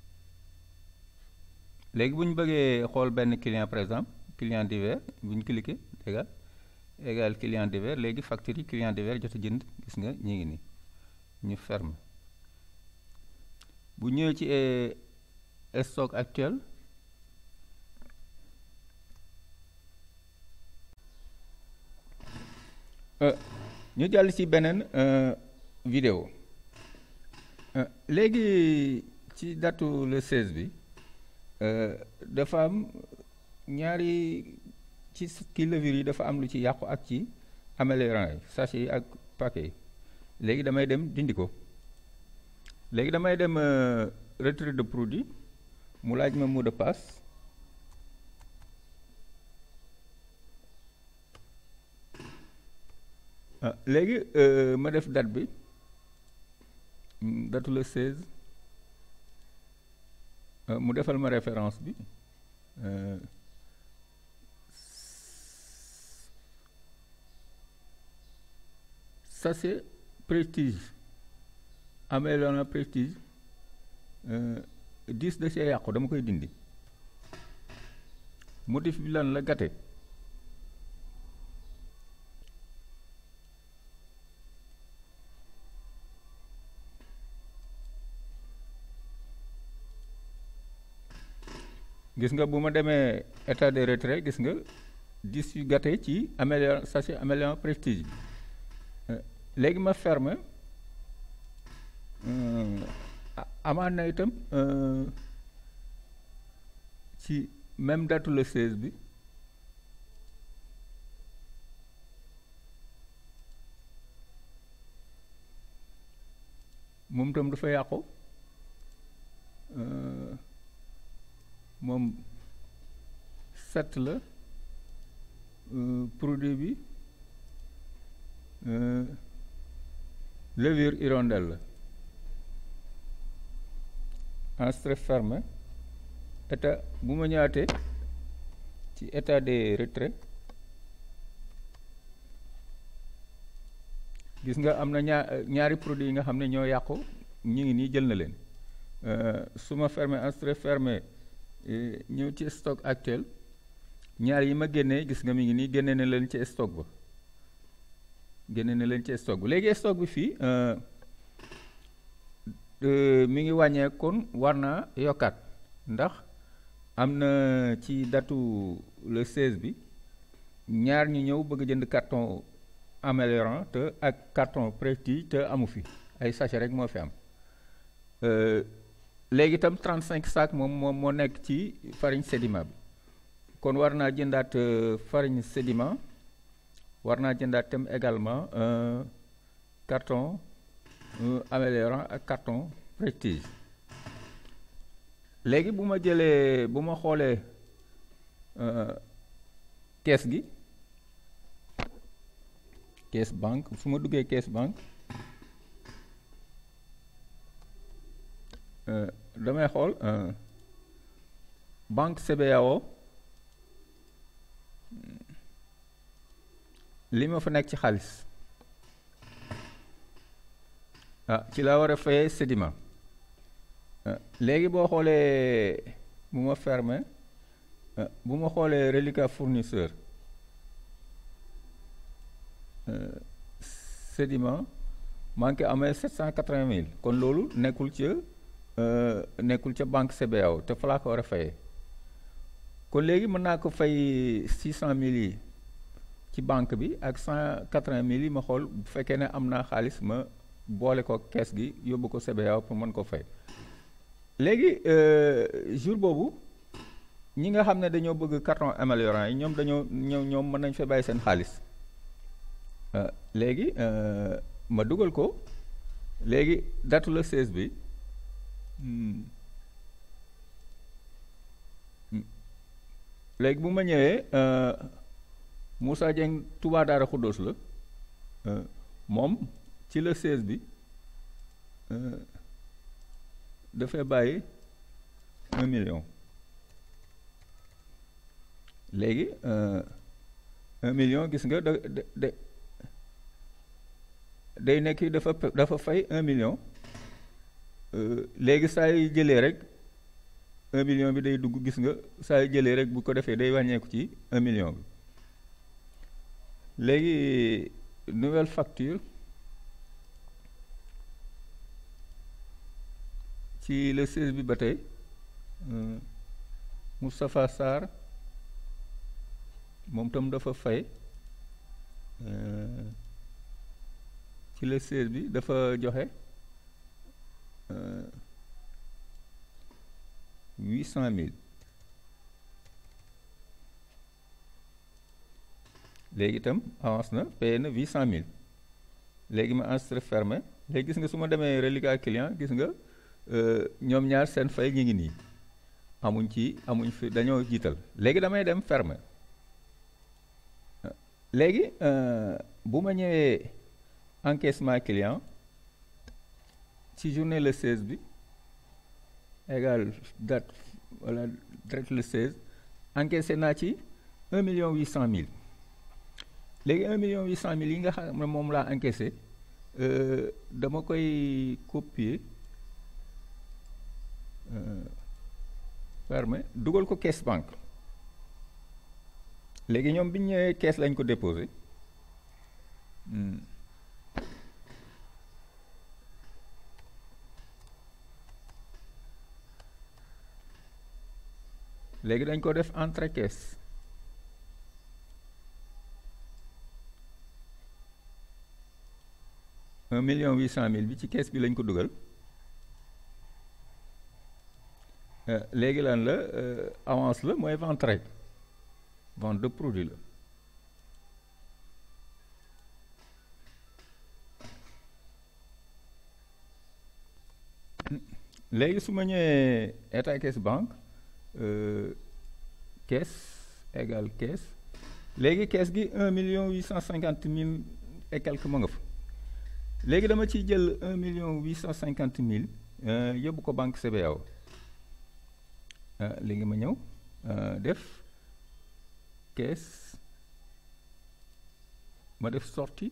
léegi bu ñu bëggee xool benn client par exemple client divers bu ñu cliqué égal égal client divers léegi facture yi client divers jot a jënd gis nga ñi ngi nii ñu ferme bu ñëwee ci stock actuel ñu jàll ci beneen vidéo léegi ci datu le 16 bi dafa am ñaari ci kii levure yi dafa am lu ci yàqu ak ci améliorant yi sachet yi ak paquet yi léegi damay dem dindi ko léegi damay dem retrait de produit mu laaj ma mot de passe léegi ma def date bi datu le 16 mu defal ma référence bi sachet prestige améliorant prestige dix da cee yàqu dama koy dindi motif bi lan la gâté gis nga bu ma demee état de retrait gis nga dix yu gâté ci améliorant sachet améliorant prestige bi léegi ma ferme amaan na itam ci même date le 16 bi moom itam dafa yàqu moom sept la produit bi levure hirondelle la enregistré fermé état bu ma ñëwaatee ci état de retrait gis nga am na ñaar ñaari produits yi nga xam ne ñoo yàqu ñu ngi nii jël na leen su ma fermé enregistré fermé ñëw ci stock actuel ñaar yi ma génnee gis nga mi ngi nii génne na leen ci stock ba génne na leen ci stock ba léegi stock bi fii mi ngi wàññeekoon war naa yokkaat ndax am na ci datu le 16 bi ñaar ñu ñëw bëgg jënd carton améliorant te ak carton prestige te amu fi ay sachet rek moo fi am léegi itam 35 sacs moom moom moo nekk ci farine sédiment bi kon war naa jëndaat farine sédiment war naa jëndaat tam également carton améliorant ak carton prestige léegi bu ma jëlee bu ma xoolee kees gi kees banque su ma duggee kees banque damay xool banque CBAO li ma fa nekk ci xaalis ah ci laa war a fayee sédiment léegi boo xoolee bu ma fermé bu ma xoolee reliquat fournisseur sédiment maa ngi koy amee sept cent quatre-vingt mille kon loolu nekkul ca nekkul ca banque CBAO te fa laa ko war a fayee kon léegi mën naa ko fay six cent mille yi ci banque bi ak cent quatre-vingt mille yi ma xool bu fekkee ne am naa xaalis ma boole ko kees gi yóbbu ko CBAO pour mën ko fay léegi jour boobu ñi nga xam ne dañoo bëgg carton améliorant yi ñoom dañoo ñoom ñoom mën nañ fa bàyyi seen xaalis léegi ma dugal ko léegi datu la 16 bi léegi bu ma ñëwee Moussa Dieng Touba Daara Khoudoss la moom ci la 16 bi dafay bàyyi un million léegi un million gis nga da da day nekk dafa dafa fay un million léegi saa yu jëlee rek un million bi day dugg gis nga saa yu jëlee rek bu ko defee day wàññeeku ci un million bi léegi nouvelle facture ci le 16 bi ba tey Moustapha Sarr moom tam dafa fay ci le 16 bi dafa joxe huit cent mille léegi itam avance na payé na huit cent mille léegi ma enregistré fermé léegi gis nga su ma demee reliquat client gis nga ñoom ñaar seen fay ñu ngi nii amuñ ci amuñ fi dañoo jiital léegi damay dem fermé léegi bu ma ñëwee encaissement client ci journée le 16 bi égal date wala date le 16 encaissé naa ci un million huit cent mille léegi un million huit cent mille yi nga xam ne moom laa encaissé dama koy copier fermé dugal ko caisse banque léegi ñoom bi ñu ñëwee caisse lañ ko déposé léegi dañ ko def entrée caisse un million huit cent mille bi ci caisse bi lañ ko dugal léegi lan la avance la mooy vente rek vente de produit la léegi su ma ñëwee état caisse banque caisse égal caisse léegi caisse gi un million huit cent cinquante mille et quelque ma nga fa léegi dama ciy jël un million huit cent cinquante mille yóbbu ko banque CBAO léegi ma ñëw def caisse ma def sortie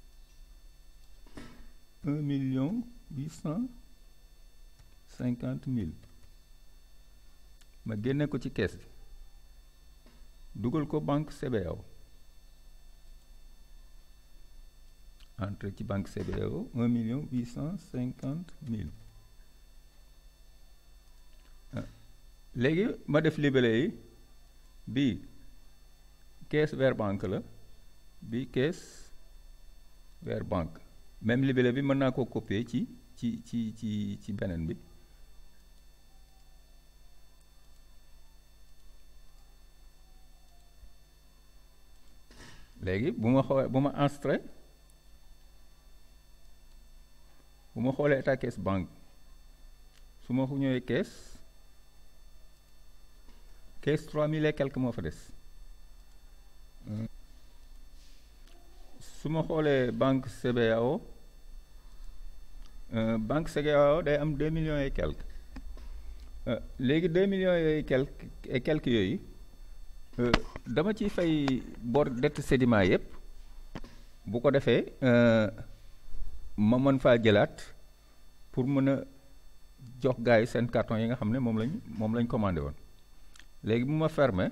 un million huit cent cinquante mille ma génne ko ci caisse bi dugal ko banque CBAO entré ci banque CBAO un million huit cent cinquante mille léegi ma def libellé yi bii caisse vers banque la bii caisse vers banque même libellé bi mën naa ko copier ci ci ci ci ci beneen bi léegi bu ma xoolee bu ma enregistré bu ma xoolee état caisse banque su ma ñëwee caisse caisse trois mille et quelque moo fa des su ma xoolee banque CBAO banque CBAO day am deux millions et quelque léegi deux millions yooyu quelque et quelques yooyu dama ciy fay bor dette sédiment yëpp bu ko defee ma mën faa jëlaat pour mën a jox gars yi seen carton yi nga xam ne moom lañ moom lañ commandé woon léegi bu ma fermer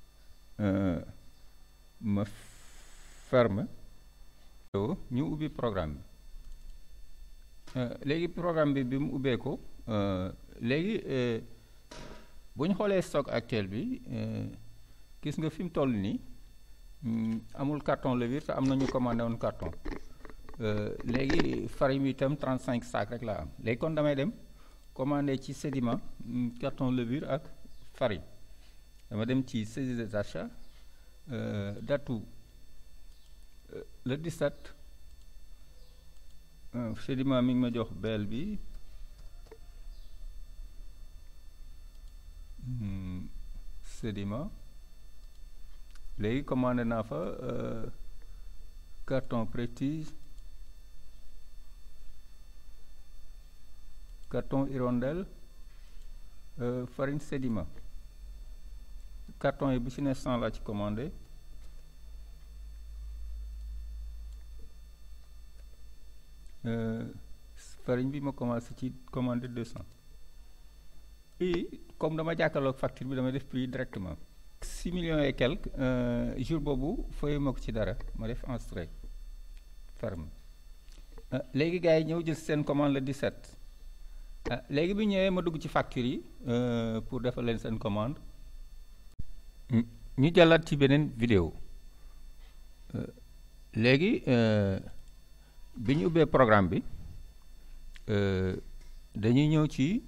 ma ferme ñu ubbi programme bi léegi programme bi bi mu ubbee ko léegi bu ñu xoolee stock actuel bi gis nga fi mu toll nii amul carton levure te am na ñu commandé woon carton léegi farine bi itam 35 sacs rek laa am léegi kon damay dem commandé ci sédiment carton levure ak farine dama dem ci saisie des achats datu le 17 sédiment mi ngi ma jox bel bi sédiment léegi commandé naa fa carton prestige carton hirondelle farine sédiment carton yi bu ci ne 100 laa ci commandé farine bi ma commencé ci commandé 200 et comme dama jàkkaarloog facture bi dama def prix directement 6 millions et quelques jour boobu fooy ma ko ci dara ma def enregistré ferme léegi gars yi ñëw jël seen commande le 17 léegi bi ñëwee ma dugg ci facture yi pour defal leen seen commande ñu jàllaat ci beneen vidéo léegi bi ñu ubbee programme bi dañuy ñëw ci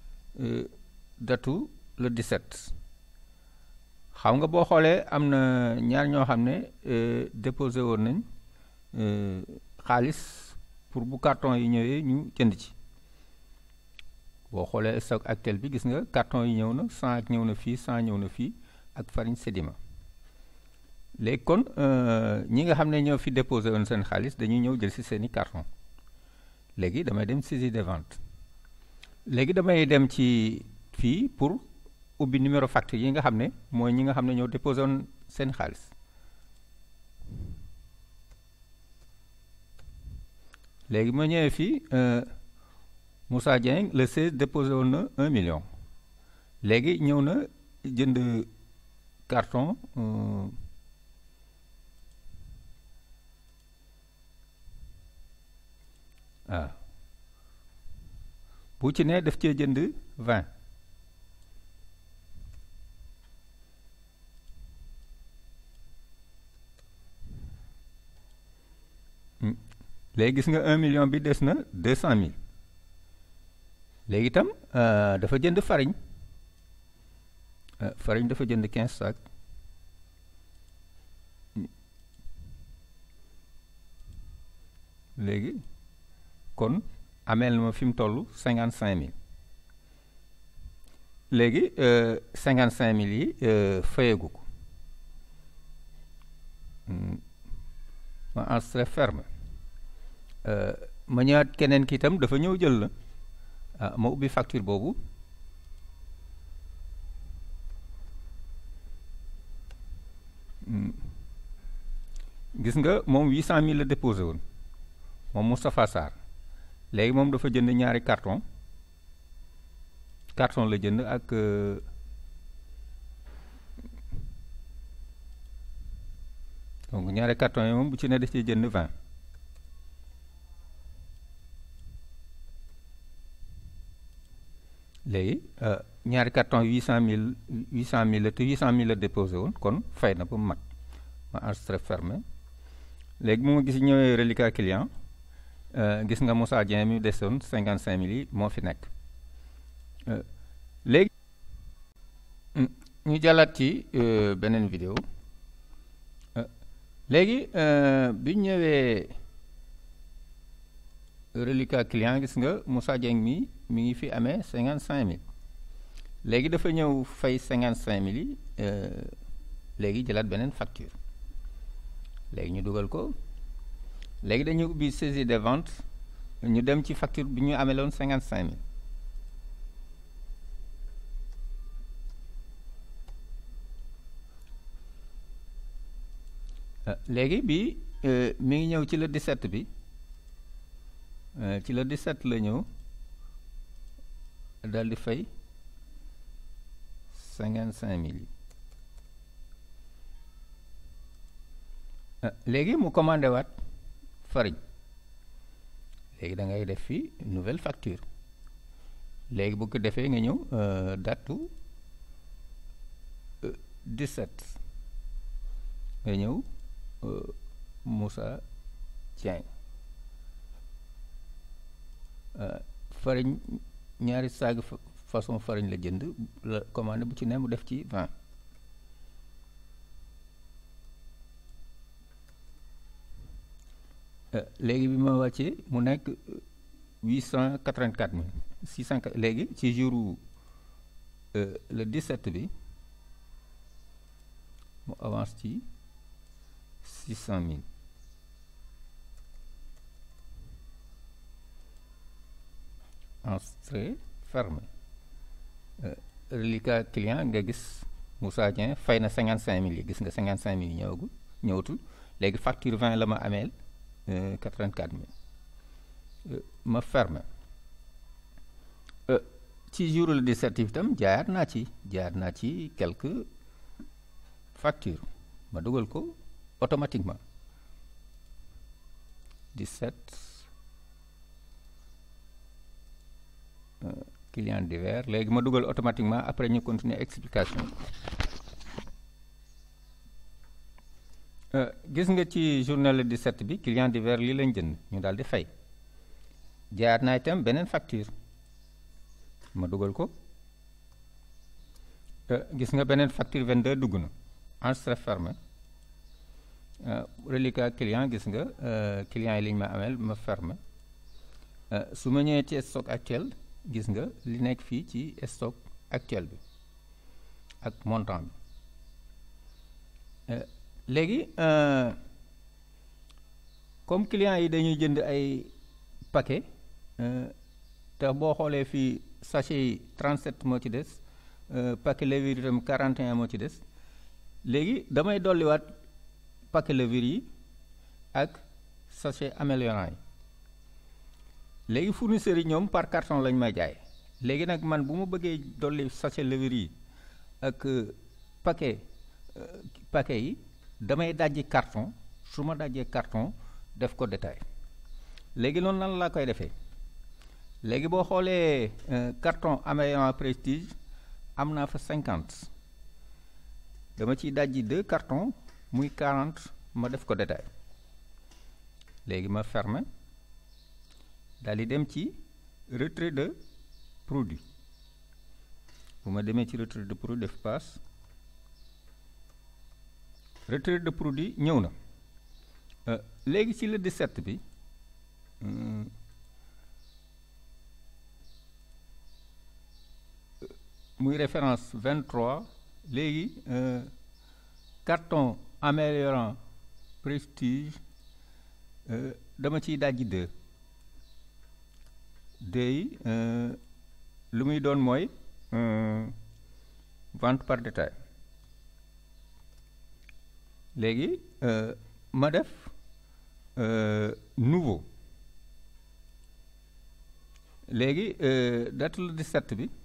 datu le 17 xam nga boo xoolee am na ñaar ñoo xam ne déposé woon nañ xaalis pour bu carton yi ñëwee ñu jënd ci boo xoolee stock actuel bi gis nga carton yi ñëw na 100 ak ñëw na fii 100 ñëw na fii ak farine sédiment léegi kon ñi nga xam ne ñoo fi déposé woon seen xaalis dañuy ñëw jël si seeni carton léegi damay dem saisie des ventes léegi damay dem ci fii pour ubbi numéro facture yi nga xam ne mooy ñi nga xam ne ñoo déposé woon seen xaalis léegi ma ñëwee fii Moussa Dieng le 16 déposé woon na 1 million léegi ñëw na jënd carton waaw bu ci ne daf cee jënd 20 léegi gis nga 1 million bi des na 200 mille léegi itam dafa jënd farine farine dafa jënd 15 sacs léegi kon ameel na ma fi mu toll 55 mille léegi 55 mille yi fayeegu ko ma enregistré ferme ma ñëwaat keneen ki itam dafa ñëw jël la ah ma ubbi facture boobu gis nga moom 800000 la déposé woon moom Moustapha Sarr léegi moom dafa jënd ñaari carton carton la jënd ak donc ñaari carton yi moom bu ci ne daf cee jënd 20 léegi ñaari carton 800000 800000 la te 800000 la déposé woon kon fay na ba mu mat ma enregistré fermé léegi mu ma gis ñëwee reliquat client gis nga Moussa Dieng mi desoon 55000 yi moo fi nekk léegi ñu jàllaat ci beneen vidéo léegi bi ñëwee reliquat client gis nga Moussa Dieng mi mi ngi fi amee 55000 léegi dafa ñëw fay 55000 yi léegi jëlaat beneen facture léegi ñu dugal ko léegi dañu ubbi saisie des ventes ñu dem ci facture bi ñu amee loon 55000 léegi bi mi ngi ñëw ci le 17 bi ci le 17 la ñëw daal di fay cinquante cinq mille yi léegi mu commandé waat farine léegi da ngay def fii nouvelle facture léegi bu ko defee nga ñëw datu 17 nga ñëw Moussa Dieng farine ñaari saag façon farine la jënd la commandé bu ci ne mu def ci 20 léegi bi ma wàccee mu nekk huit cent quatre-vingt-quatre mille six cent léegi ci jour le 17 bi mu avance ci six cent mille entrée ferme reliquat client nga gis Moussa Dieng fay na cinquante cinq mille yi gis nga cinquante cinq mille yi ñëwagul ñëwatul léegi facture vingt la ma ameel quatre-vingt-quatre mille ma ferme ci jour le 17 itam jaayaat naa ci jaayaat naa ci quelques factures ma dugal ko automatiquement 17 client divers léegi ma dugal automatiquement après ñu continuer explication gis nga ci journée le 17 bi client divers lii lañ jënd ñu daal di fay jaayaat naa itam beneen facture ma dugal ko gis nga beneen facture 22 dugg na enregistré fermé reliquat client gis nga client yi liñ ma ameel ma fermé su ma ñëwee ci stock actuel gis nga li nekk fii ci stock actuel bi ak montant bi léegi comme client yi dañuy jënd ay paquet te boo xoolee fii sachet yi 37 moo ci des paquet levure itam 41 moo ci des léegi damay dolliwaat paquet levure yi ak sachet améliorant yi léegi fournisseurs yi ñoom par carton lañ may jaay léegi nag man bu ma bëggee dolli sachet levure yi ak paquet paquet yi damay dajji carton su ma dajjee carton def ko détail léegi noonu nan laa koy defee léegi boo xoolee carton améliorant prestige am naa fa cinquante dama ciy dajji deux cartons muy quarante ma def ko détail léegi ma ferme daal di dem ci retrait de produit bu ma demee ci retrait de produit def passe retrait de produit ñëw na léegi ci le 17 bi muy référence 23 léegi carton améliorant prestige dama ciy dajji deux deux yi lu muy doon mooy vente par détail léegi ma def nouveau léegi date le 17 bi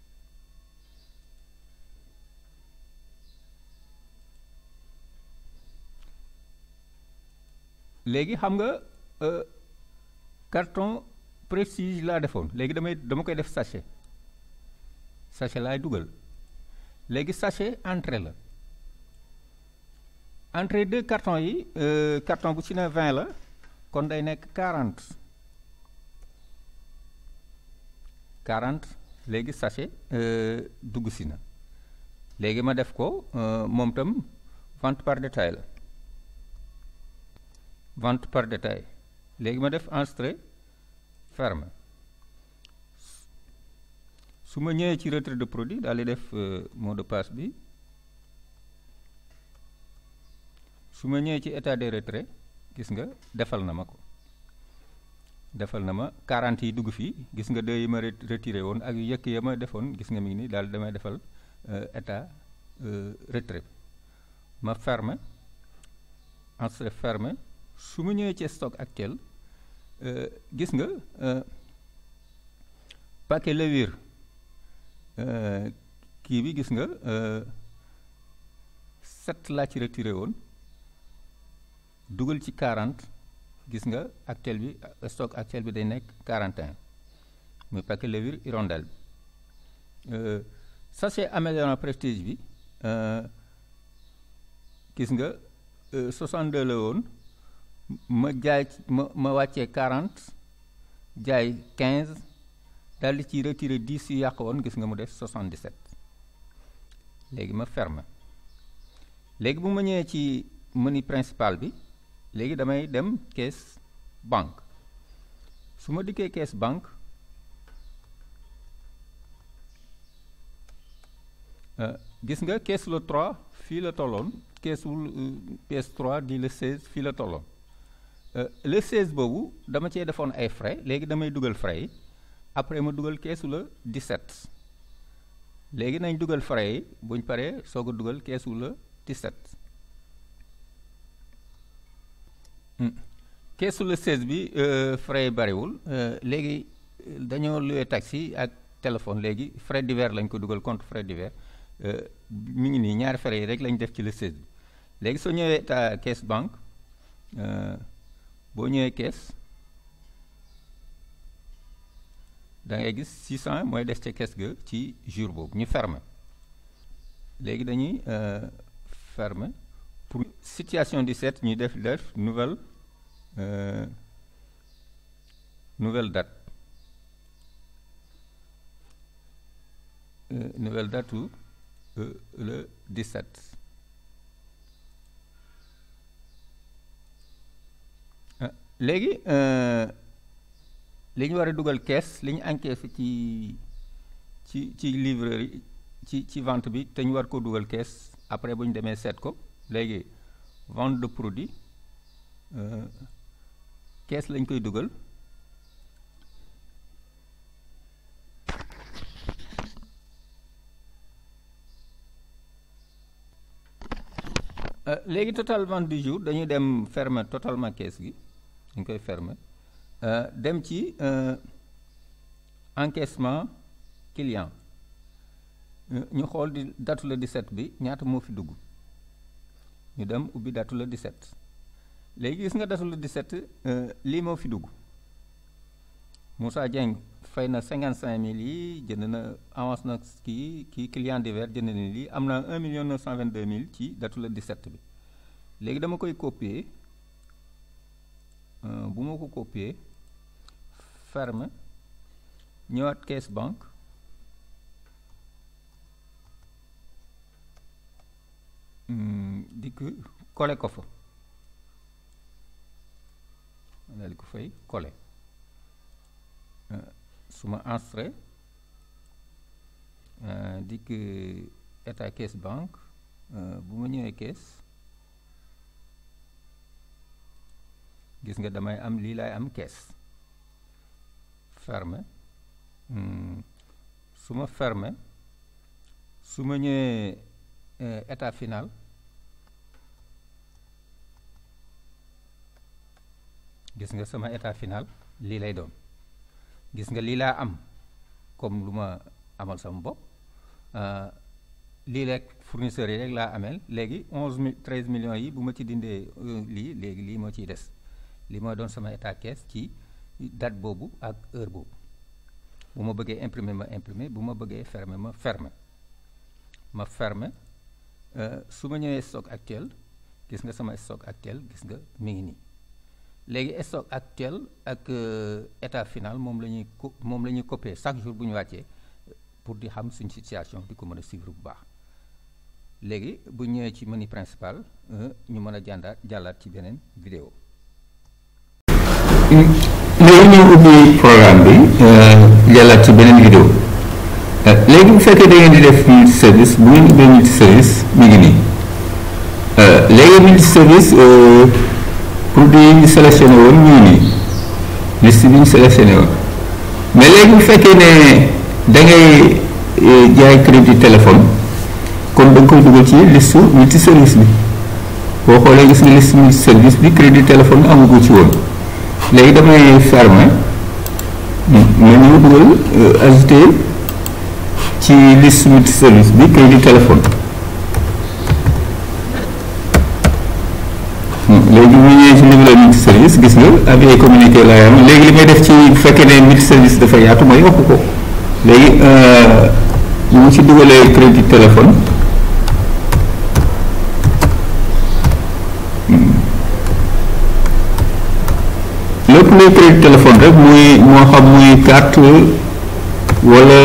léegi xam nga carton prestige laa defoon léegi damay dama koy def sachet sachet laay dugal léegi sachet entrée la entrée deux cartons yi carton bu ci ne 20 la kon day nekk 40 40 léegi sachet dugg si na léegi ma def ko moom tam vente par détail la vente par détail léegi ma def enregistré ferme su ma ñëwee ci retrait de produit daal di def mot de passe bi su ma ñëwee ci état de retrait gis nga defal na ma ko defal na ma 40 yi dugg fii gis nga deux yi ma retiré woon ak yëkk ya ma defoon gis nga mi ngi nii daal damay defal état retrait ma ferme enregistré fermé su ma ñëwee ci stock actuel gis nga paquet levure kii bi gis nga sept laa ci retiré woon dugal ci 40 gis nga actuel bi stock actuel bi day nekk 41 muy paquet levure hirondelle bi sachet améliorant prestige bi gis nga 62 la woon ma jaay ma ma wàccee 40 jaay 15 daal di ci retiré 10 yu yàq woon gis nga mu def 77 léegi ma ferme léegi bu ma ñëwee ci menu principal bi léegi damay dem caisse banque su ma dikkee caisse banque gis nga caisse le 3 fii la tolloon caisse wul pièce 3 di le 16 fii la tolloon le 16 boobu dama cee defoon ay frais léegi damay dugal frais yi après ma dugal keesu la 17 léegi nañ dugal frais yi buñ paree soog a dugal keesu la 17 keesu la 16 bi frais yi bariwul léegi dañoo luwee taxi ak téléphone léegi frais divers lañ ko dugal compte frais divers mi ngi nii ñaari frais yi rek lañ def ci le 16 bi léegi soo ñëwee ta caisse banque boo ñëwee caisse da ngay gis 600 mooy des ca caisse ga ci jour boobu ñu fermer léegi dañuy fermer pour situation 17 ñu def def nouvelle nouvelle date nouvelle date où le 17 léegi li ñu war a dugal kees li ñu encaissé ci ci ci livreur yi ci ci vente bi te ñu war ko dugal kees après bu ñu demee seet ko léegi vente de produit kees lañ koy dugal léegi total vente du jour dañuy dem fermer totalement kees gi dañ koy fermer dem ci encaissement client ñu xool di datu la 17 bi ñaata moo fi dugg ñu dem ubbi datu la 17 léegi gis nga datu la 17 lii moo fi dugg Moussa Dieng fay na 55000 yi jënd na avance na kii kii client divers jënd na lii am na 1 million 922 mille ci datu la 17 bi léegi dama koy copier bu ma ko copier ferme ñëwaat caisse banque di ko kole ko fa daal di ko fay kole su ma enregistré dikk état caisse banque bu ma ñëwee caisse gis nga damay am lii laay am caisse fermé su ma fermé su ma ñëwee état final gis nga sama état final lii lay doon gis nga lii laa am comme lu ma amal sama bopp lii rek fournisseurs yi rek laa ameel léegi onze mille treize millions yi bu ma ci dindee lii léegi lii moo ciy des li mooy doon sama état caisse ci date boobu ak heure boobu bu ma bëggee imprimer ma imprimer bu ma bëggee fermer ma fermer ma fermer su ma ñëwee stock actuel gis nga sama stock actuel gis nga mi ngi nii léegi stock actuel ak état final moom la ñuy co moom la ñuy copier chaque jour bu ñu wàccee pour di xam suñ situation di ko mën a suivre bu baax léegi bu ñëwee ci menu principal ñu mën a jàndaat jàllaat ci beneen vidéo léegi ñu ubbi programme bi jàllaat ci beneen vidéo léegi bu fekkee da ngeen di def multi service bu ngeen ubbee multi service mi ngi nii léegi multi service produit yi ñu sélectionné woon ñu ngi nii liste bi ñu sélectionné woon mais léegi bu fekkee ne da ngay jaay crédit téléphone kon da nga koy dugal ci liste multi service bi boo xoolee gis nga liste multi service bi crédit téléphone amagu ci woon léegi damay fermer ma ñëw dugal ajouté ci liste multi service bi crédit téléphone léegi mu ñëwee ci niveau multi service gis nga avis communiqué laa am léegi li may def ci bu fekkee ne multi service dafa yaatu ma yokk ko léegi bu mu ci dugalee crédit téléphone lépp luy crédit téléphone rek muy moo xam muy carte wala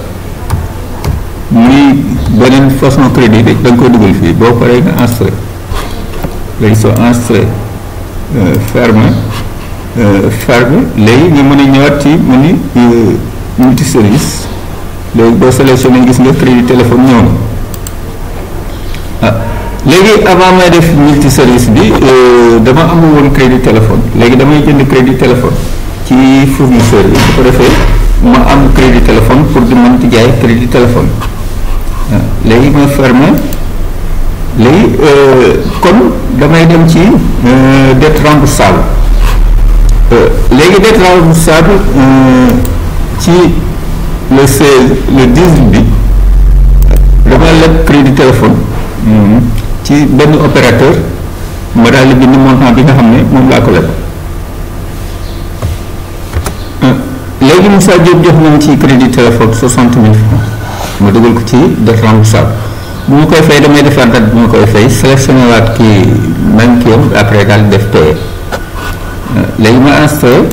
muy beneen façon crédit rek da nga koy dugal fii boo paree nga enregistré léegi soo enregistré ferme ferme léegi nga mën a ñëwaat ci menu multi service léegi boo sélectionné gis nga crédit téléphone ñëw na ah léegi avant may def multi service bi dama amul woon crédit téléphone léegi damay jënd crédit téléphone ci fournisseur bi su ko defee ma am crédit téléphone pour di mën di jaay crédit téléphone léegi ma fermé léegi kon damay dem ci dette remboursable léegi dette remboursable ci le 16 le 18 bi dama leb crédit téléphone ci benn opérateur ma daal di bind montant bi nga xam ne moom laa ko leb léegi Moussa Diop jox nañ ci crédit téléphone soixante mille francs ma dugal ko ci dette remboursable bu ma koy fay damay defaat date bu ma koy fay sélectionné waat kii même kii am après daal di def paye léegi ma installé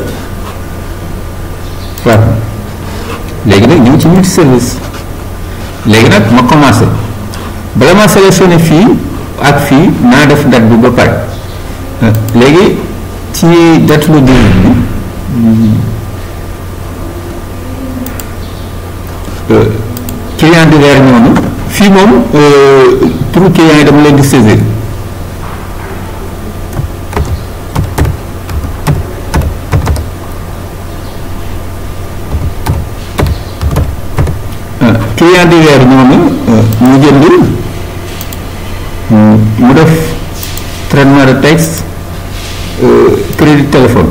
faat léegi nag ñu ngi ci multi service léegi nag ma commencé bala ma sélectionné fii ak fii naa def date bi ba pare léegi ci date le début bi client divers ñëw na fii moom pour client yi dama leen di saisir client divers ñëw na mu jënd mu def traitement de texte crédit téléphone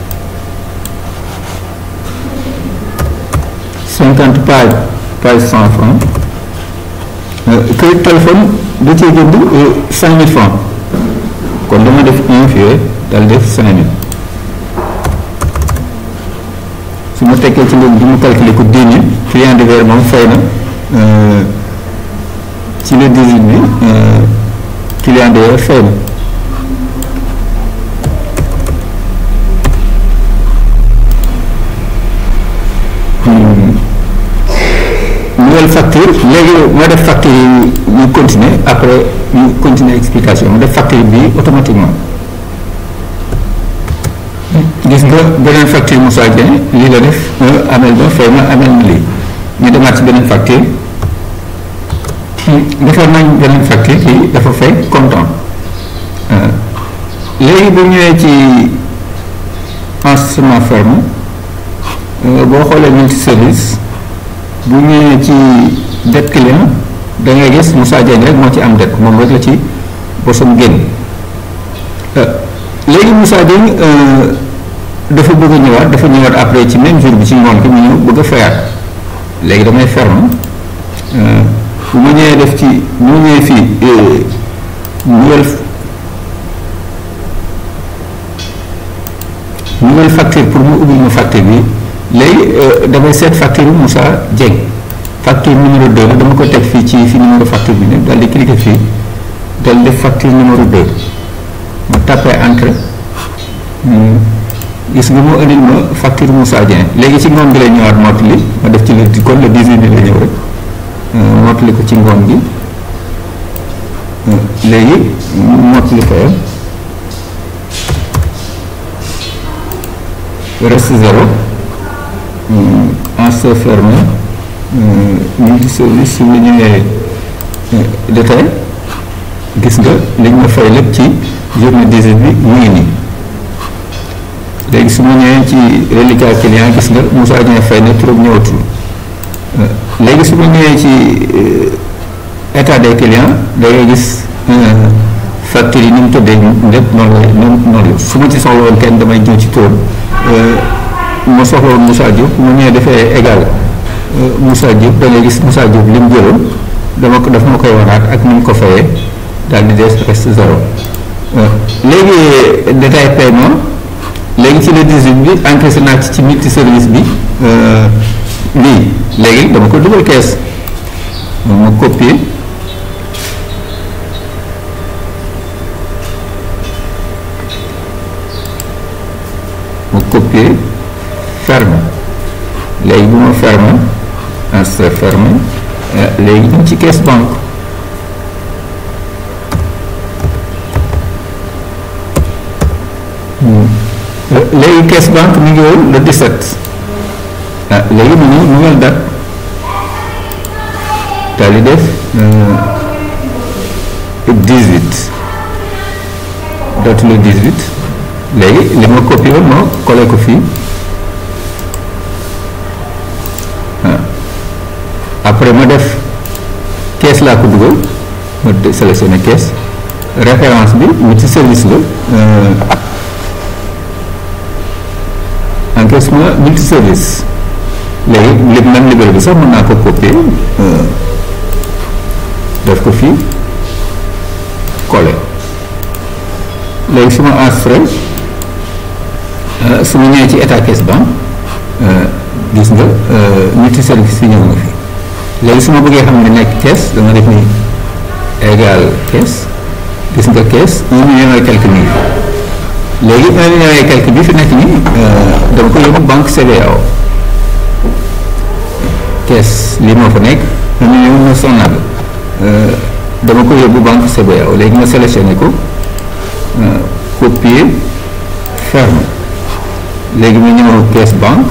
cinquante page page cent francs crédit téléphone da cee jënd cinq mille francs kon dama def un fii dal def cinq mille su ma tekkee ci léegi bi mu calculer ko dix mille client de verre moom fay na ci le dix huit bi client de verre fay na nouvelle facture léegi ma def facture yi ñu continuer après ñu continuer explication ma def facture bi automatiquement gis nga beneen facture Moussa Dieng lii la def amel ba fay ma amel na lii ñu demaat ci beneen facture defar nañ beneen facture kii dafa fay comptant léegi bu ñëwee ci enregistrement ferme boo xoolee multi service bu ñëwee ci dette client da ngay gis Moussa Diagne rek moo ci am dette moom rek la ci bosam génn léegi Moussa Diagne dafa bëgg a ñëwaat dafa ñëwaat après ci même jour bi ci ngoon gi mu ñëw bëgg a fayaat léegi damay ferme bu ma ñëwee def ci bu ma ñëwee fii nouvelle nouvelle facture pour mu ubbil ma facture bi léegi damay seet facture bi Moussa Dieng facture numéro 2 la dama ko teg fii ci fi numéro facture bi ne daal di cliquer fii dal def facture numéro 2 ma tapé entrée gis nga moo indil ma facture Moussa Dieng léegi ci ngoon gi lay ñëwaat mottali ma def ci le kon le 18 bi la ñëw rek mottali ko ci ngoon gi léegi mottali ko reste zéro en se fermé multi service su ñu ñëwee détail gis nga liñ ma fay lépp ci journée 18 bi mu ngi nii léegi su ma ñëwee ci reliquat client gis nga Moussa Dieng fay na trop ñëwatul léegi su ma ñëwee ci état des clients da ngay gis facture yi ni mu tëddee lépp noonu la noonu la su ma ci soxla woon kenn damay ñëw ci tóon ma soxla woon Moussa Diop mu ñëwee defee égal Moussa Diop da ngay gis Moussa Diop li mu jëloon dama ko daf ma koy waraat ak ni mu ko fayee daal di des reste zéro léegi détail paiement léegi ci le 18 bi encaissé naa ci ci multi service bi lii léegi dama ko dugal kees ma copier ma copier ferme léegi bu ma ferme insert ferme léegi ñu ci caisse banque léegi caisse banque mi ngi woon le 17 ah léegi mu ñëw nouvelle date daal di def 18 date le 18 léegi li ma copié woon ma collé ko fii après ma def caisse laa ko dugal ma sélectionné caisse référence bi multi service la encaissement multi service léegi li même numéro bi sax mën naa ko copier def ko fii collé léegi su ma enregistré su ma ñëwee ci état caisse banque gis nga multi service yi ñëw na fi léegi su ma bëggee xam ne nekk caisse dama def ni égal caisse gis nga caisse un million et quelque mille léegi un million et quelque bi fi nekk nii dama ko yóbbu banque CBAO caisse lii moo fa nekk un million neuf cent nag dama ko yóbbu banque CBAO léegi ma sélectionné ko copier ferme léegi mu ñëw caisse banque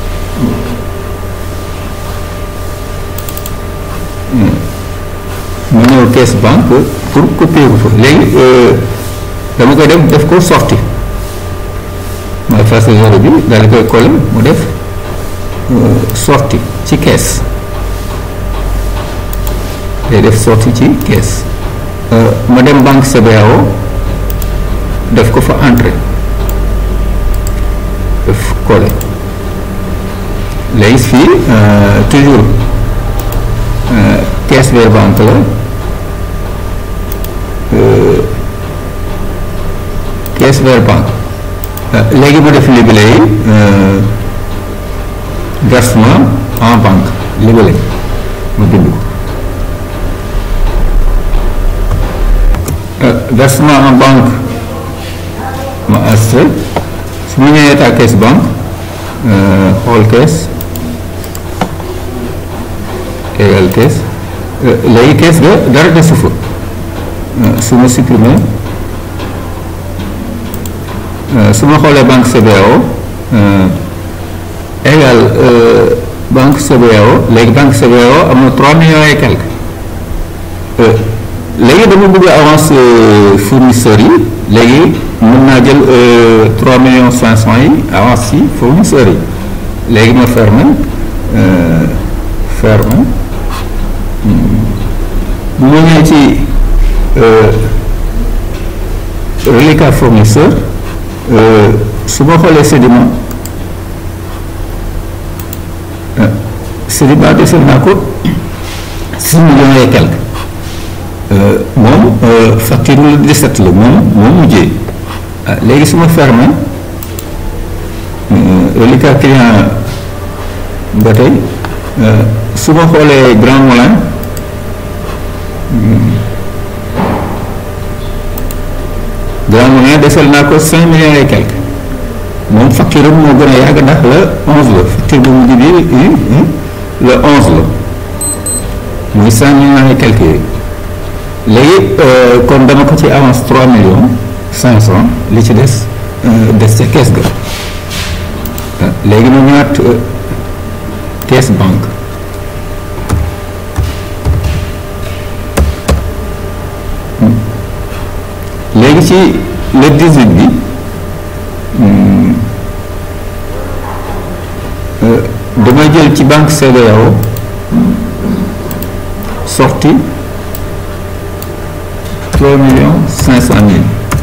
mu ñëw caisse banque pour copier ko fa léegi dama koy def def ko sorti ma face zéro bi daal di koy coller mu def sorti ci caisse day def sorti ci caisse ma dem banque CBAO def ko fa entrée def coller léegi fii toujours caisse vers banque la caisse vers banque léegi ma def libellé yi versement en banque libellé ma bind ko versement en banque ma enregistré su ma ñëwee état caisse banque xool caisse égal caisse léegi caisse ga dara desu fa su ma supprimer su ma xoolee banque CBAO égal banque CBAO léegi banque CBAO am na trois millions et quelque léegi dama bëgg avance fournisseurs yi léegi mën naa jël trois millions cinq cent yi avance yi fournisseurs yi léegi ma ferme ferme bu ma ñëwee ci reliquat fournisseur su ma xoolee sédiment sédiment desal naa ko six millions et quelque moom facture lu 17 la moom moom mujjee léegi su ma fermé reliquat client ba tey su ma xoolee Grand Moulin Grand Moulin desal naa ko cinq millions et quelque moom facture am moo gën a yàgg ndax la onze la facture bu mujj bi le onze la muy cinq millions et quelque yooyu léegi kon dama ko ci avance trois millions cinq cent li ci des des ca kees ga léegi mu ñëwaat caisse banque léegi ci le 18 bi damay jël ci banque CBAO sorti trois millions cinq cent mille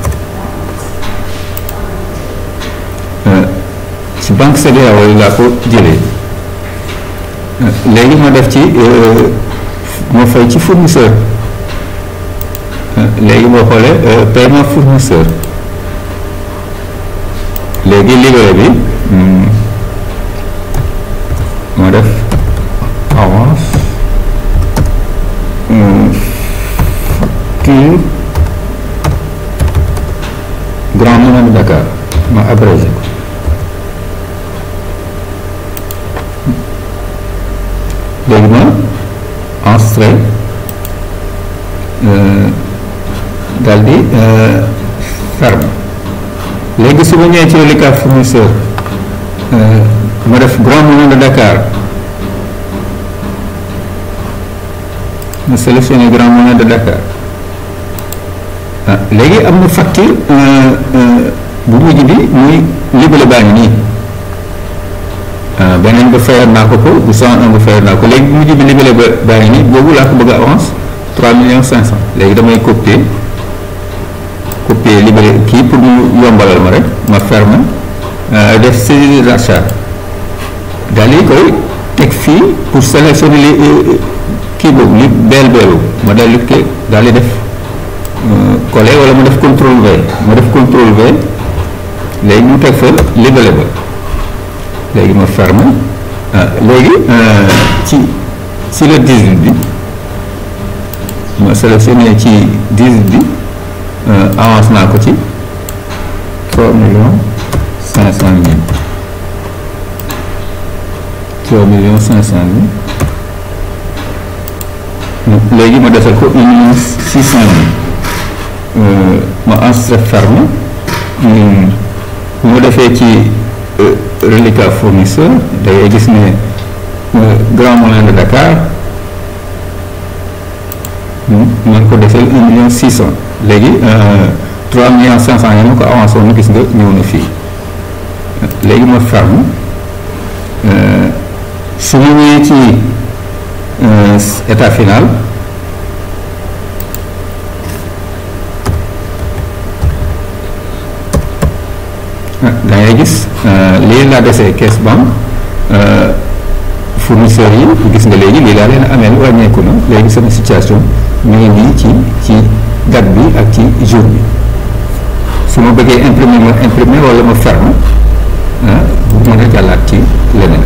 ci banque CEDEAO yi laa ko jëlee léegi ma def ci ma fay ci fournisseur léegi boo xoolee paiement fournisseur léegi livret bi ma def avance facture Grand Moulin de Dakar ma abrégé ko léegi ma enregistré daal di ferme léegi su ma ñëwee ci reliquat fournisseur ma def Grand Moulin de Dakar ma sélectionné Grand Moulin de Dakar ah léegi am na facture bu mujj bi muy libellé baa ngi nii beneen ba fayal naa ko ko bu cent un ba fayal naa ko léegi bu mujj bi libellé ba baa ngi nii boobu laa ko bëgg a avance trois millions cinq cent léegi damay copier copier libellé kii pour mu yombalal ma rek ma ferme def saisie d'achat daal di koy teg fii pour sélectionner li kii boobu li beel beelu ma daal di koy daal di def coller wala ma def contrôle V ma def contrôle V léegi mu teg fa libellé ba léegi ma ferme léegi ci ci le 18 bi ma sélectionné ci 18 bi avance naa ko ci 3 millions 500 mille 3 millions 500 mille léegi ma defal ko 1 million 600 mille ma enregistré ferme bu ma defee ci reliquat fournisseur da ngay gis ne Grand Moulin de Dakar man ko defee un million six cent léegi trois millions cinq cent yi ma ko avancé woon gis nga ñëw na fii léegi ma ferme su ma ñëwee ci état final da ngay gis lii laa desee caisse banque fournisseurs yi gis nga léegi lii laa leen ameel wàññeeku na léegi sama situation mu ngi nii ci ci date bi ak ci jour bi su ma bëggee imprimer ma imprimer wala ma ferme bu mën a jàllaat ci leneen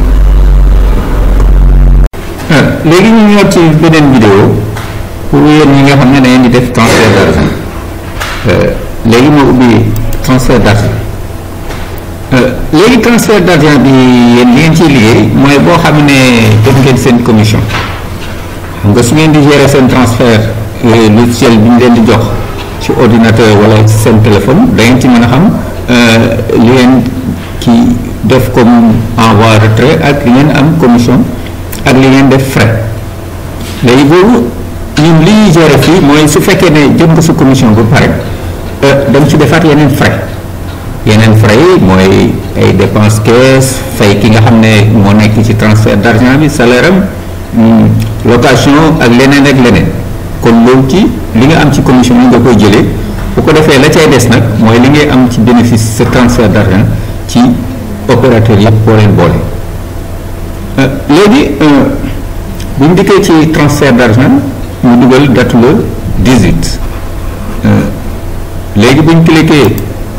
léegi ñu ñëwaat ci beneen vidéo pour yéen ñi nga xam ne da ngeen di def transfert d'argent léegi moo ubbi transfert d'argent léegi transfert d'argent bi yéen li ngeen ciy liggéey mooy boo xam ne def ngeen seen commission xam nga su ngeen di gérer seen transfert logiciel bi ñu leen di jox ci ordinateur wala ci seen téléphone da ngeen ci mën a xam li ngeen ki def comme envoi retrait ak li ngeen am commission ak li ngeen def frais léegi boobu ñun li ñuy gérer fii mooy su fekkee ne jëm nga sa commission ba pare da nga ci defaat yeneen frais yeneen frais yi mooy ay dépense caisse fay ki nga xam ne moo nekk ci transfert d'argent bi salaire am location ak leneen ak leneen kon loolu ci li nga am ci commission yi nga koy jëlee bu ko defee la cay des nag mooy li ngay am ci bénéfice sa transfert d'argent ci opérateur yëpp boo leen boole léegi bu ñu dikkee ci transfert d'argent ñu dugal date le 18 léegi bu ñu cliquer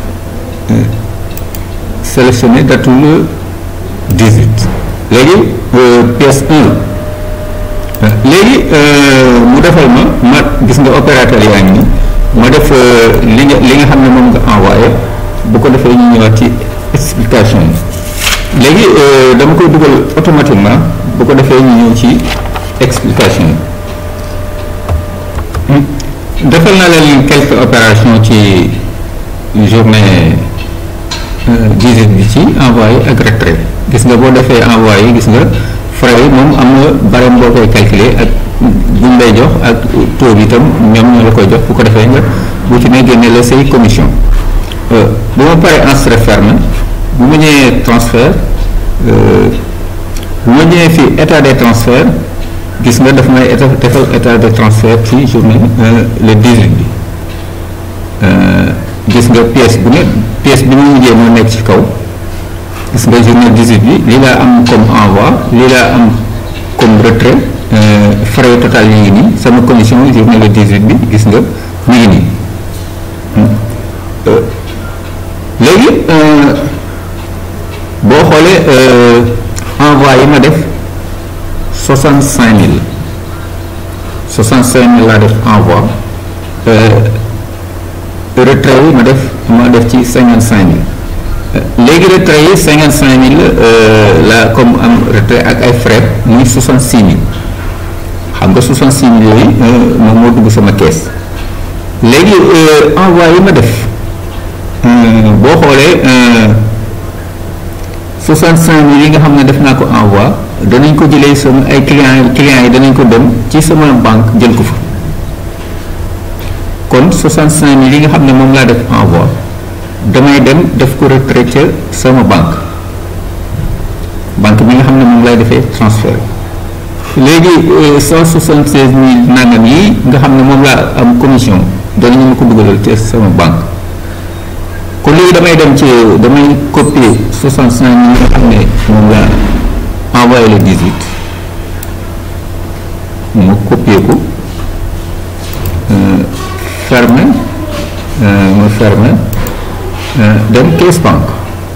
sélectionner date le 18 léegi pièce 1 léegi mu defal ma ma gis nga opérateur yaa ngi nii ma def li nga li nga xam ne moom nga envoyé bu ko defee ñu ñëwaat ci explication yi léegi dama koy dugal automatiquement bu ko defee ñu ñëw ci explication yi defal naa leen quelques opérations ci journée 18 bi ci envoyé ak retrait gis nga boo defee envoyé gis nga frais yi moom am na barème boo koy calculer ak buñ lay jox ak taux bi itam ñoom ñoo la koy jox bu ko defee nga bu ci ne génne la say commission bu ma paree enregistré ferme bu ma ñëwee transfert bu ma ñëwee fii état des transferts gis nga daf may état defal état de transfert ci journée le 18 bi gis nga pièce bu ne pièce bi ñu mujjee moo nekk ci kaw gis nga journée 18 bi lii laa am comme envoi lii laa am comme retrait frais total yi ngi nii sama commission journée le 18 bi gis nga mi ngi nii léegi boo xoolee envoi yi ma def 65000 65000 laa def envoi retrait yi ma def ma def ci 55000 léegi retrait yi 55000 la comme am retrait ak ay frais muy 66000 xam nga 66000 yooyu moom moo dugg sama kees léegi envoi yi ma def boo xoolee 65000 yi nga xam ne def naa ko envoi danañ ko jëlee sama ay clients clients yi danañ ko dem ci sama banque jël ko fa kon 65000 yi nga xam ne moom laa def envoi damay dem def ko retrait ca sama banque banque bi nga xam ne moom lay defee transfert léegi 166000 nangam yi nga xam ne moom laa am commission danañu ma ko dugalal ca sama banque kon léegi damay dem ci damay copier 65000 yi nga xam ne moom laa envoyé le 18 ma copier ko fermer ma fermer dem caisse banque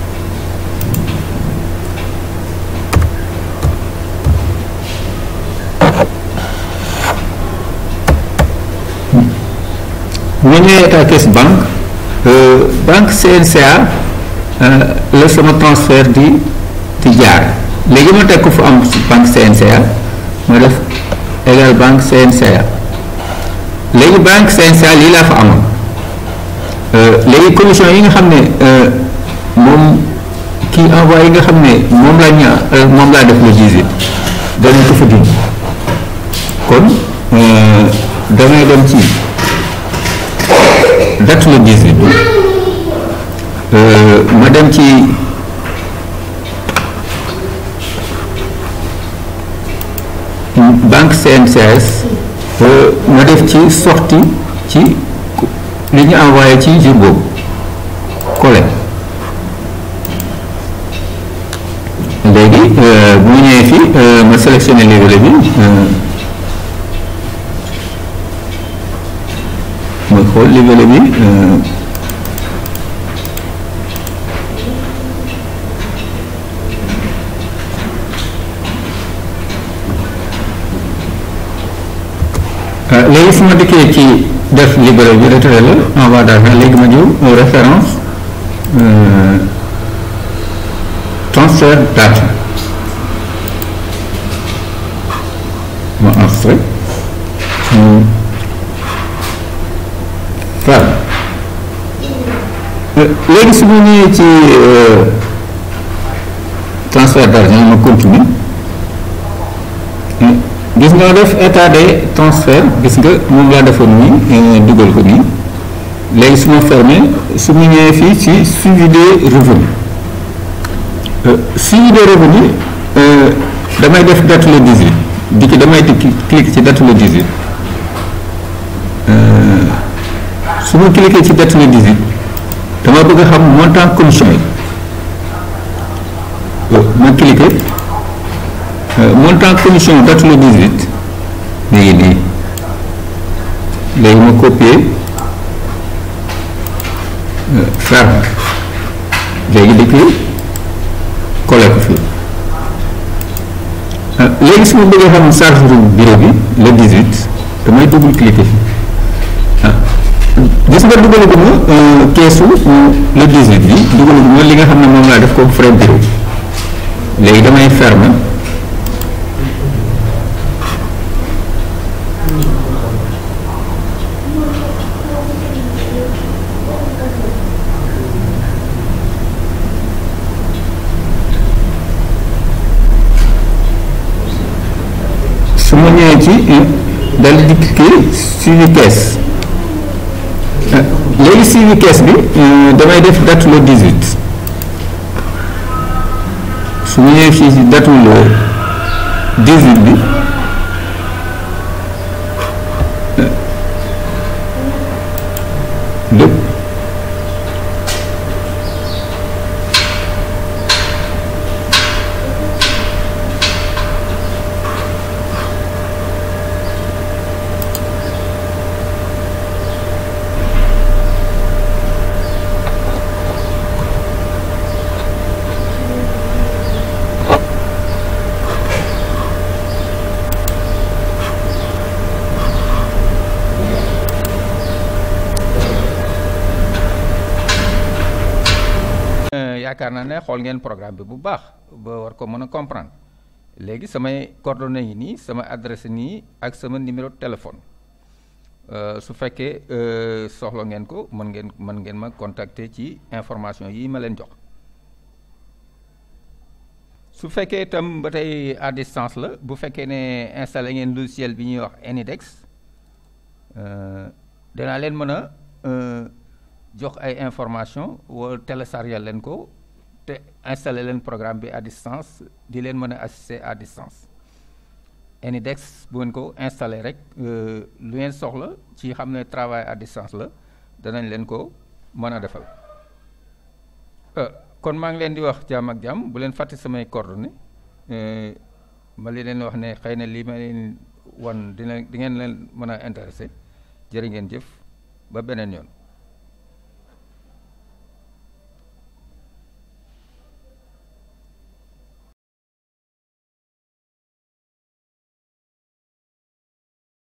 bu ma ñëwee état caisse banque banque CNCA la sama transfert di di jaar léegi ma teg ko fu am banque CNCA ma def égal banque CNCA léegi banque CNCA lii laa fa amoon léegi commission yi nga xam ne moom kii envoyé yi nga xam ne moom laa ña moom laa def le 18 danañ ko fa dindi kon damay dem ci date le 18 bi ma dem ci banque CNCS ma def ci sortie ci li ñu envoyé ci jour boobu collé léegi bu ñu ñëwee fii ma sélectionné livret bi ma xool livret bi léegi su ma dikkee ci def libéré bi retrait la envoi d'argent léegi ma ñëw référence transfert d'argent ma enregistré waaw léegi su ma ñëwee ci transfert d'argent ma continue gis nga def état des transferts gis nga moom laa defoon nii dugal ko nii léegi su ma fermé su ma ñëwee fii ci suivi des revenus suivi des revenus damay def date le 18 di ci damay di cliquer ci date le 18 su ma cliquer ci date le 18 dama bëgg a xam montant commission yi ma cliquer montant commission date le 18 léegi nii léegi ma copier ferme léegi di ko collé ko fii léegi su ma bëggee xam charge bureau bi le 18 damay double cliquer fii gis nga dugalaguma keesu le 18 bi dugalaguma li nga xam ne moom laa def comme frais bureau léegi damay ferme su ma ñëwee ci dal di cliquer suivi caisse léegi suivi caisse bi damay def date le 18 su ma ñëwee fii ci date le 18 bi lépp yaakaar naa ne xool ngeen programme bi bu baax ba war ko mën a comprendre léegi samay coordonnées yi nii sama adresse nii ak sama numéro de téléphone su fekkee soxla ngeen ko mën ngeen mën ngeen ma contacter ci information yi ma leen jox su fekkee itam ba tey à distance la bu fekkee ne installé ngeen logiciel bi ñuy wax Enidex danaa leen mën a jox ay information wala télécharger leen ko te installé leen programme bi à distance di leen mën a assister à distance Enidex bu ngeen ko installé rek lu ngeen soxla ci xam ne travail à distance la danañ leen ko mën a defal kon maa ngi leen di wax jàmm ak jàmm bu leen fàtte samay coordonnées ma li leen wax ne xëy na lii ma leen wan dina di ngeen leen mën a intéressé jërë ngeen jëf ba beneen yoon